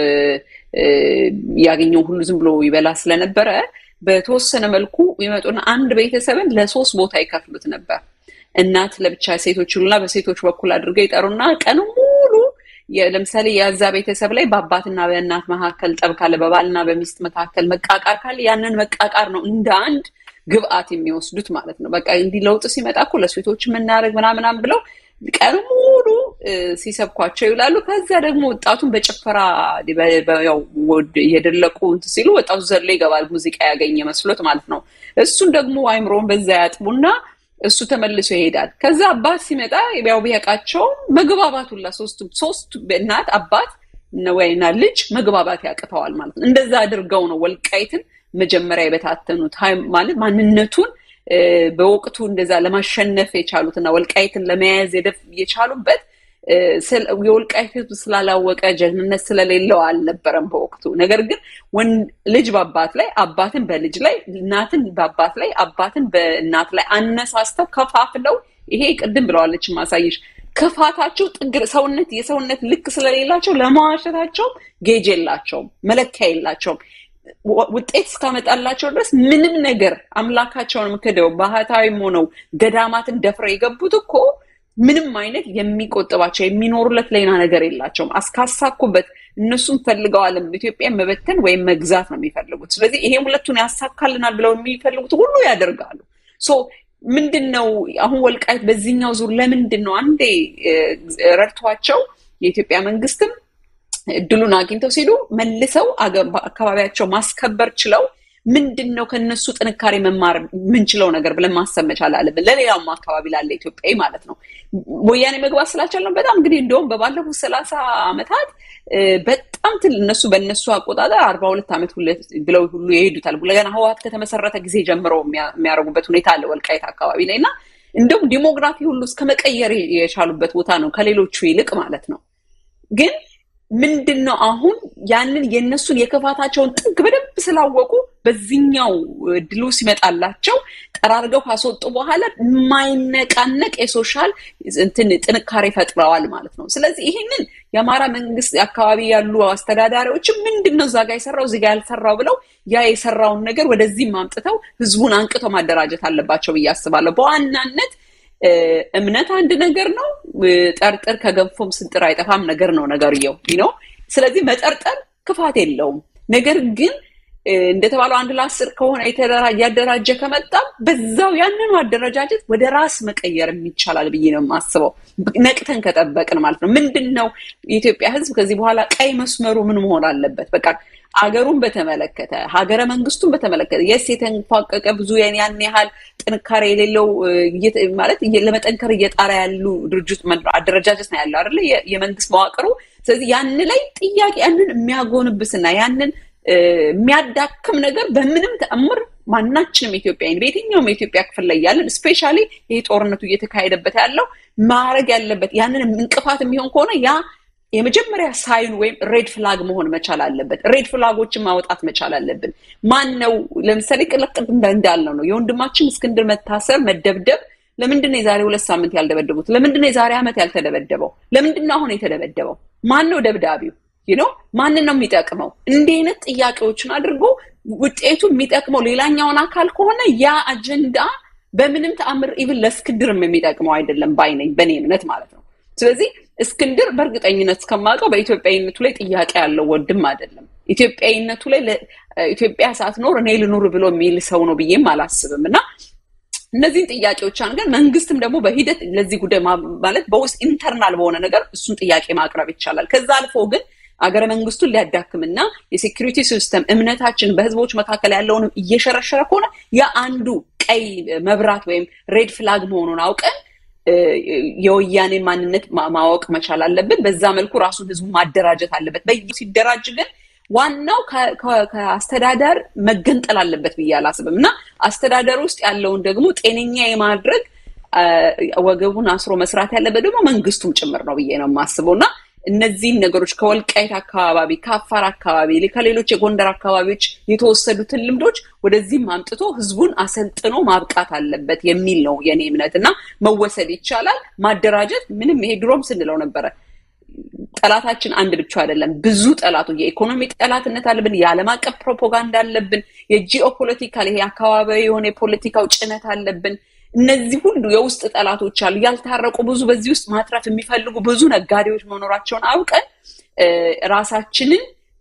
ያገኘው ሁሉ ዝም ብሎ ይበላ ስለነበረ በተወሰነ መልኩ ይመጡና አንድ ቤተሰብን ለሶስት ቦታ ይከፍሉት ነበር። እናት ለብቻ ሴቶች ይሉና በሴቶች በኩል አድርገው ይጠሩና ቀኑ ሙሉ ለምሳሌ የዛ ቤተሰብ ላይ በአባትና በእናት መካከል ጠብ ካለ፣ በባልና በሚስት መካከል መቃቃር ካለ ያንን መቃቃር ነው እንደ አንድ ግብአት የሚወስዱት ማለት ነው። በቃ እንዲህ ለውጥ ሲመጣ እኮ ለሴቶች የምናደርግ ምናምናም ብለው ቀን ሙሉ ሲሰብኳቸው ይውላሉ። ከዚያ ደግሞ ወጣቱን በጭፈራ እየደለቁ እንትን ሲሉ ወጣቱ ዘሎ ይገባል፣ ሙዚቃ ያገኘ መስሎት ማለት ነው። እሱን ደግሞ አይምሮን በዛ ያጥቡና እሱ ተመልሶ ይሄዳል። ከዛ አባት ሲመጣ ያው ቢያውቃቸውም መግባባት ሁላ ሶስቱ ሶስቱ እናት አባት ወይና ልጅ መግባባት ያቅተዋል ማለት ነው። እንደዛ አድርገው ነው ወልቃይትን መጀመሪያ የበታተኑት ማለት ማንነቱን በወቅቱ እንደዛ ለማሸነፍ የቻሉትና ወልቃይትን ለመያዝ የቻሉበት የወልቃይት ሕዝብ ስላላወቀ ጀግንነት ስለሌለው አልነበረም በወቅቱ። ነገር ግን ልጅ በአባት ላይ፣ አባትን በልጅ ላይ፣ እናትን በአባት ላይ፣ አባትን በእናት ላይ አነሳስተው ከፋፍለው ይሄ ቅድም ብለዋለች ማሳየሽ ክፋታቸው ጥግ ሰውነት የሰውነት ልክ ስለሌላቸው ለመዋሸታቸውም ጌጅ የላቸውም፣ መለኪያ የላቸውም። ውጤት እስካመጣላቸው ድረስ ምንም ነገር አምላካቸውን ክደው ባህታዊም ሆነው ገዳማትን ደፍረው የገቡት እኮ ምንም አይነት የሚቆጥባቸው የሚኖሩለት ሌላ ነገር የላቸውም። አስካሳኩበት እነሱም ፈልገዋልም ኢትዮጵያን መበተን ወይም መግዛት ነው የሚፈልጉት። ስለዚህ ይሄ ሁለቱን ያሳካልናል ብለው የሚፈልጉት ሁሉ ያደርጋሉ። ሶ ምንድን ነው አሁን ወልቃይት በዚህኛው ዙር ለምንድን ነው አንዴ ረድቷቸው የኢትዮጵያ መንግስትም እድሉን አግኝተው ሲሉ መልሰው አካባቢያቸው ማስከበር ችለው ምንድን ነው ከነሱ ጥንካሬ መማር የምንችለው ነገር ብለን ማሰብ መቻል አለብን። ለሌላውም አካባቢ ላለ ኢትዮጵያዊ ማለት ነው። ወያኔ መግባት ስላልቻልነው በጣም እንግዲህ እንደውም በባለፉት ሰላሳ ዓመታት በጣም ትል እነሱ በእነሱ አቆጣጠር አርባ ሁለት ዓመት ብለው ሁሉ ይሄዱታል። ገና ህወሓት ከተመሰረተ ጊዜ ጀምረው የሚያደርጉበት ሁኔታ አለ ወልቃይት አካባቢ ላይ እና እንደውም ዲሞግራፊ ሁሉ እስከ መቀየር የቻሉበት ቦታ ነው ከሌሎቹ ይልቅ ማለት ነው ግን ምንድን ነው አሁን ያንን የእነሱን የክፋታቸውን ጥግ በደንብ ስላወቁ በዚህኛው ድሉ ሲመጣላቸው ጠራርገው ካስወጡ በኋላ የማይነቃነቅ የሶሻል እንትን ጥንካሬ ፈጥረዋል ማለት ነው። ስለዚህ ይህንን የአማራ መንግስት አካባቢ ያሉ አስተዳዳሪዎችም ምንድን ነው እዛ ጋ የሰራው እዚህ ጋ ያልሰራው ብለው ያ የሰራውን ነገር ወደዚህም አምጥተው ህዝቡን አንቅተው ማደራጀት አለባቸው ብዬ አስባለሁ። በዋናነት እምነት አንድ ነገር ነው። ጠርጥር ከገንፎም ስንጥር አይጠፋም ነገር ነው ነገርየው ነው። ስለዚህ መጠርጠር ክፋት የለውም። ነገር ግን እንደተባለው አንድ ለአስር ከሆነ እያደራጀ ከመጣም በዛው ያንኑ አደረጃጀት ወደ ራስ መቀየር ይቻላል ብዬ ነው የማስበው። ነቅተን ከጠበቅን ማለት ነው። ምንድን ነው የኢትዮጵያ ህዝብ ከዚህ በኋላ ቀይ መስመሩ ምን መሆን አለበት? በቃ አገሩን በተመለከተ ሀገረ መንግስቱን በተመለከተ የስ የተንፏቀቀ ብዙ ያን ያህል ጥንካሬ የሌለው ማለት ለመጠንከር እየጣራ ያሉ ድርጅት አደረጃጀት ነው ያለው አይደለ የመንግስት መዋቅሩ። ስለዚህ ያን ላይ ጥያቄ ያንን የሚያጎንብስና ያንን የሚያዳክም ነገር በምንም ተአምር ማናችንም ኢትዮጵያዊን በየትኛውም የኢትዮጵያ ክፍል ላይ ያለን ስፔሻሊ ይህ ጦርነቱ እየተካሄደበት ያለው ማድረግ ያለበት ያንን እንቅፋት የሚሆን ከሆነ ያ የመጀመሪያ ሳይን ወይም ሬድ ፍላግ መሆን መቻል አለበት። ሬድ ፍላጎችን ማውጣት መቻል አለብን። ማን ነው ለምሳሌ ቅልቅል እንዳልነው ነው የወንድማችን እስክንድር መታሰር፣ መደብደብ ለምንድን ነው የዛሬ ሁለት ሳምንት ያልደበደቡት? ለምንድን ነው የዛሬ ዓመት ያልተደበደበው? ለምንድን ነው አሁን የተደበደበው? ማን ነው ደብዳቢው? ነው ማንን ነው የሚጠቅመው? እንዲህ አይነት ጥያቄዎችን አድርጎ ውጤቱ የሚጠቅመው ሌላኛውን አካል ከሆነ ያ አጀንዳ በምንም ተአምር ኢቭን ለእስክንድርም የሚጠቅመው አይደለም ባይነኝ በእኔ እምነት ማለት ነው። ስለዚህ እስክንድር በእርግጠኝነት እስከማውቀው በኢትዮጵያዊነቱ ላይ ጥያቄ ያለው ወንድም አይደለም። ኢትዮጵያዊነቱ ላይ ኢትዮጵያ ሳትኖር እኔ ልኑር ብሎ የሚል ሰው ነው ብዬም አላስብም እና እነዚህን ጥያቄዎች አንገን መንግስትም ደግሞ በሂደት ለዚህ ጉዳይ ማለት በውስጥ ኢንተርናል በሆነ ነገር እሱን ጥያቄ ማቅረብ ይቻላል። ከዛ አልፎ ግን አገረ መንግስቱን ሊያዳክምና የሴኪሪቲ ሲስተም እምነታችን በህዝቦች መካከል ያለውንም እየሸረሸረ ከሆነ የአንዱ ቀይ መብራት ወይም ሬድ ፍላግ መሆኑን አውቀን የወያኔ ማንነት ማወቅ መቻል አለብን። በዛ መልኩ ራሱን ህዝቡ ማደራጀት አለበት። በየ ሲደራጅ ግን ዋናው ከአስተዳደር መገንጠል አለበት ብዬ አላስብም እና አስተዳደር ውስጥ ያለውን ደግሞ ጤነኛ የማድረግ ወገቡን አስሮ መስራት ያለበት ደግሞ መንግስቱም ጭምር ነው ብዬ ነው የማስበው እና እነዚህን ነገሮች ከወልቃይት አካባቢ፣ ከአፋር አካባቢ፣ ከሌሎች የጎንደር አካባቢዎች የተወሰዱትን ልምዶች ወደዚህም አምጥቶ ህዝቡን አሰልጥኖ ማብቃት አለበት የሚል ነው የኔ እምነት እና መወሰድ ይቻላል። ማደራጀት ምንም ይሄ ድሮም ስንለው ነበረ። ጠላታችን አንድ ብቻ አይደለም፣ ብዙ ጠላቱ የኢኮኖሚ ጠላትነት አለብን፣ የዓለም አቀፍ ፕሮፓጋንዳ አለብን፣ የጂኦ ፖለቲካል ይሄ አካባቢያዊ የሆነ የፖለቲካው ጭነት አለብን። እነዚህ ሁሉ የውስጥ ጠላቶች አሉ። ያልታረቁ ብዙ በዚህ ውስጥ ማትረፍ የሚፈልጉ ብዙ ነጋዴዎች መኖራቸውን አውቀን ራሳችንን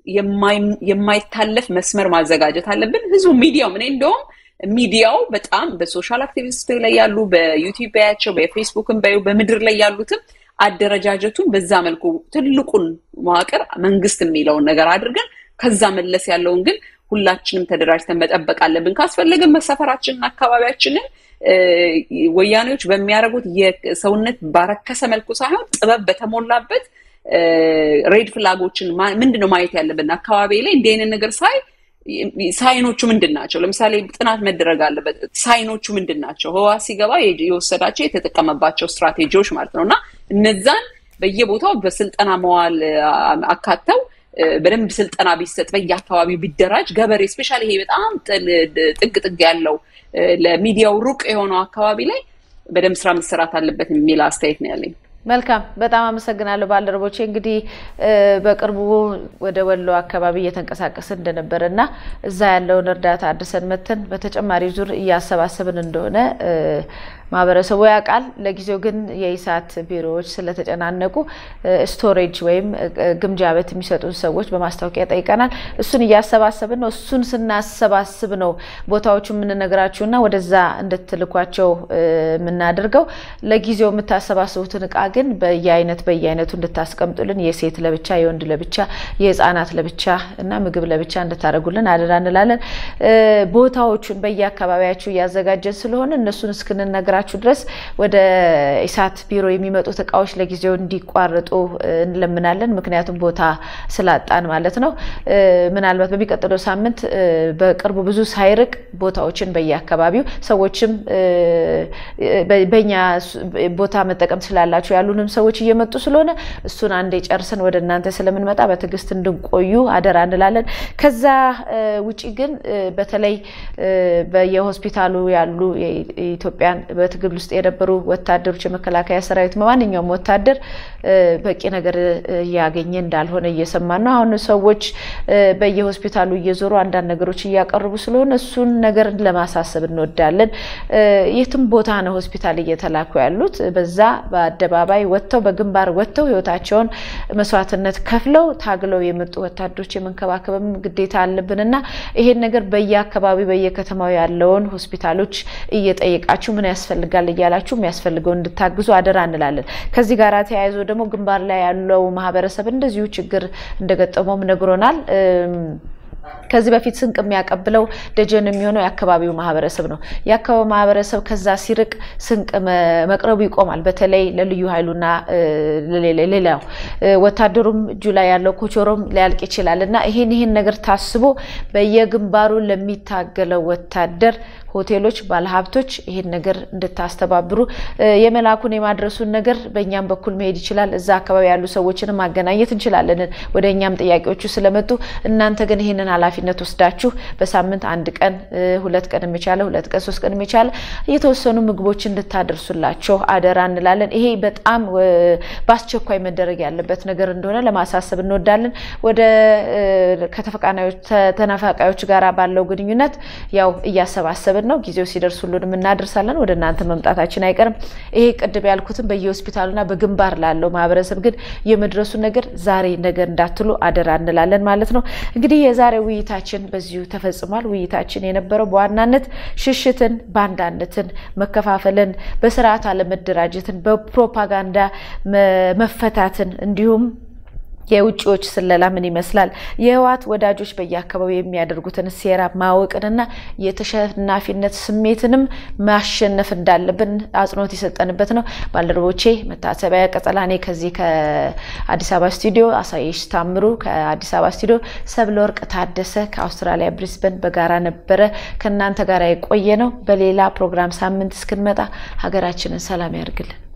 የማይታለፍ መስመር ማዘጋጀት አለብን። ህዝቡ ሚዲያው እኔ እንደውም ሚዲያው በጣም በሶሻል አክቲቪስት ላይ ያሉ በዩቲዩብ ባያቸው በፌስቡክም ባዩ በምድር ላይ ያሉትም አደረጃጀቱን በዛ መልኩ ትልቁን መዋቅር መንግስት የሚለውን ነገር አድርገን ከዛ መለስ ያለውን ግን ሁላችንም ተደራጅተን መጠበቅ አለብን። ካስፈለግን መሰፈራችንን አካባቢያችንን ወያኔዎች በሚያደርጉት የሰውነት ባረከሰ መልኩ ሳይሆን ጥበብ በተሞላበት ሬድ ፍላጎችን ምንድን ነው ማየት ያለብን? አካባቢ ላይ እንዲህ አይነት ነገር ሳይ ሳይኖቹ ምንድን ናቸው? ለምሳሌ ጥናት መደረግ አለበት። ሳይኖቹ ምንድን ናቸው? ህወሓት ሲገባ የወሰዳቸው የተጠቀመባቸው ስትራቴጂዎች ማለት ነው እና እነዛን በየቦታው በስልጠና መዋል አካተው በደንብ ስልጠና ቢሰጥ በየአካባቢው ቢደራጅ ገበሬ ስፔሻሊ ይሄ በጣም ጥግ ጥግ ያለው ለሚዲያው ሩቅ የሆነው አካባቢ ላይ በደንብ ስራ መሰራት አለበት የሚል አስተያየት ነው ያለኝ። መልካም በጣም አመሰግናለሁ ባልደረቦቼ። እንግዲህ በቅርቡ ወደ ወሎ አካባቢ እየተንቀሳቀስ እንደነበረ እና እዛ ያለውን እርዳታ አድርሰን መተን በተጨማሪ ዙር እያሰባሰብን እንደሆነ ማህበረሰቡ ያውቃል። ለጊዜው ግን የኢሳት ቢሮዎች ስለተጨናነቁ ስቶሬጅ ወይም ግምጃ ቤት የሚሰጡን ሰዎች በማስታወቂያ ጠይቀናል። እሱን እያሰባሰብን ነው። እሱን ስናሰባስብ ነው ቦታዎቹ የምንነግራችሁና ወደዛ እንድትልኳቸው የምናደርገው። ለጊዜው የምታሰባስቡትን እቃ ግን በየአይነት በየአይነቱ እንድታስቀምጡልን፣ የሴት ለብቻ፣ የወንድ ለብቻ፣ የህፃናት ለብቻ እና ምግብ ለብቻ እንድታደርጉልን አደራ እንላለን። ቦታዎቹን በየአካባቢያችሁ እያዘጋጀን ስለሆነ እነሱን እስክንነግራችሁ ድረስ ወደ ኢሳት ቢሮ የሚመጡት እቃዎች ለጊዜው እንዲቋረጡ እንለምናለን። ምክንያቱም ቦታ ስላጣን ማለት ነው። ምናልባት በሚቀጥለው ሳምንት በቅርቡ ብዙ ሳይርቅ ቦታዎችን በየአካባቢው ሰዎችም በኛ ቦታ መጠቀም ስላላችሁ ያሉንም ሰዎች እየመጡ ስለሆነ እሱን አንዴ ጨርስን ወደ እናንተ ስለምንመጣ በትዕግስት እንድንቆዩ አደራ እንላለን። ከዛ ውጪ ግን በተለይ በየሆስፒታሉ ያሉ የኢትዮጵያን በትግል ውስጥ የነበሩ ወታደሮች የመከላከያ ሰራዊት ማንኛውም ወታደር በቂ ነገር እያገኘ እንዳልሆነ እየሰማን ነው። አሁን ሰዎች በየሆስፒታሉ እየዞሩ አንዳንድ ነገሮች እያቀርቡ ስለሆነ እሱን ነገር ለማሳሰብ እንወዳለን። የትም ቦታ ነው ሆስፒታል እየተላኩ ያሉት። በዛ በአደባባይ ወጥተው በግንባር ወጥተው ህይወታቸውን መስዋዕትነት ከፍለው ታግለው የመጡ ወታደሮች የመንከባከብም ግዴታ አለብንና ይሄን ነገር በየአካባቢው በየከተማው ያለውን ሆስፒታሎች እየጠየቃችሁ ምን ያስፈልጋል እያላችሁ የሚያስፈልገው እንድታግዙ አደራ እንላለን። ከዚህ ጋር ተያይዞ ደግሞ ግንባር ላይ ያለው ማህበረሰብ እንደዚሁ ችግር እንደገጠመውም ነግሮናል። ከዚህ በፊት ስንቅ የሚያቀብለው ደጀን የሚሆነው የአካባቢው ማህበረሰብ ነው። የአካባቢው ማህበረሰብ ከዛ ሲርቅ ስንቅ መቅረቡ ይቆማል። በተለይ ለልዩ ኃይሉና ሌላው ወታደሩም እጁ ላይ ያለው ኮቾሮም ሊያልቅ ይችላል እና ይሄን ይሄን ነገር ታስቦ በየግንባሩ ለሚታገለው ወታደር ሆቴሎች፣ ባለሀብቶች ይሄን ነገር እንድታስተባብሩ የመላኩን የማድረሱን ነገር በእኛም በኩል መሄድ ይችላል። እዛ አካባቢ ያሉ ሰዎችንም ማገናኘት እንችላለን። ወደ እኛም ጥያቄዎቹ ስለመጡ እናንተ ግን ይህንን ኃላፊነት ወስዳችሁ በሳምንት አንድ ቀን ሁለት ቀን የሚቻለ ሁለት ቀን ሶስት ቀን የሚቻለ የተወሰኑ ምግቦች እንድታደርሱላቸው አደራ እንላለን። ይሄ በጣም በአስቸኳይ መደረግ ያለበት ነገር እንደሆነ ለማሳሰብ እንወዳለን። ወደ ከተፈናቃዮች ጋር ባለው ግንኙነት ያው እያሰባሰብን ነው። ጊዜው ሲደርስ ሁሉንም እናደርሳለን። ወደ እናንተ መምጣታችን አይቀርም። ይሄ ቅድም ያልኩትን በየሆስፒታሉና በግንባር ላለው ማህበረሰብ ግን የመድረሱ ነገር ዛሬ ነገር እንዳትሉ አደራ እንላለን ማለት ነው። እንግዲህ የዛሬ ውይይታችን በዚሁ ተፈጽሟል። ውይይታችን የነበረው በዋናነት ሽሽትን፣ ባንዳነትን፣ መከፋፈልን፣ በስርዓት አለመደራጀትን፣ በፕሮፓጋንዳ መፈታትን እንዲሁም የውጭዎች ስለላ ምን ይመስላል፣ የህወሓት ወዳጆች በየአካባቢው የሚያደርጉትን ሴራ ማወቅንና የተሸናፊነት ስሜትንም ማሸነፍ እንዳለብን አጽንኦት የሰጠንበት ነው። ባልደረቦቼ መታሰቢያ ቀጸላኔ ከዚህ ከአዲስ አበባ ስቱዲዮ፣ አሳየሽ ታምሩ ከአዲስ አበባ ስቱዲዮ፣ ሰብለ ወርቅ ታደሰ ከአውስትራሊያ ብሪስበን በጋራ ነበረ ከእናንተ ጋር የቆየ ነው። በሌላ ፕሮግራም ሳምንት እስክንመጣ ሀገራችንን ሰላም ያርግልን።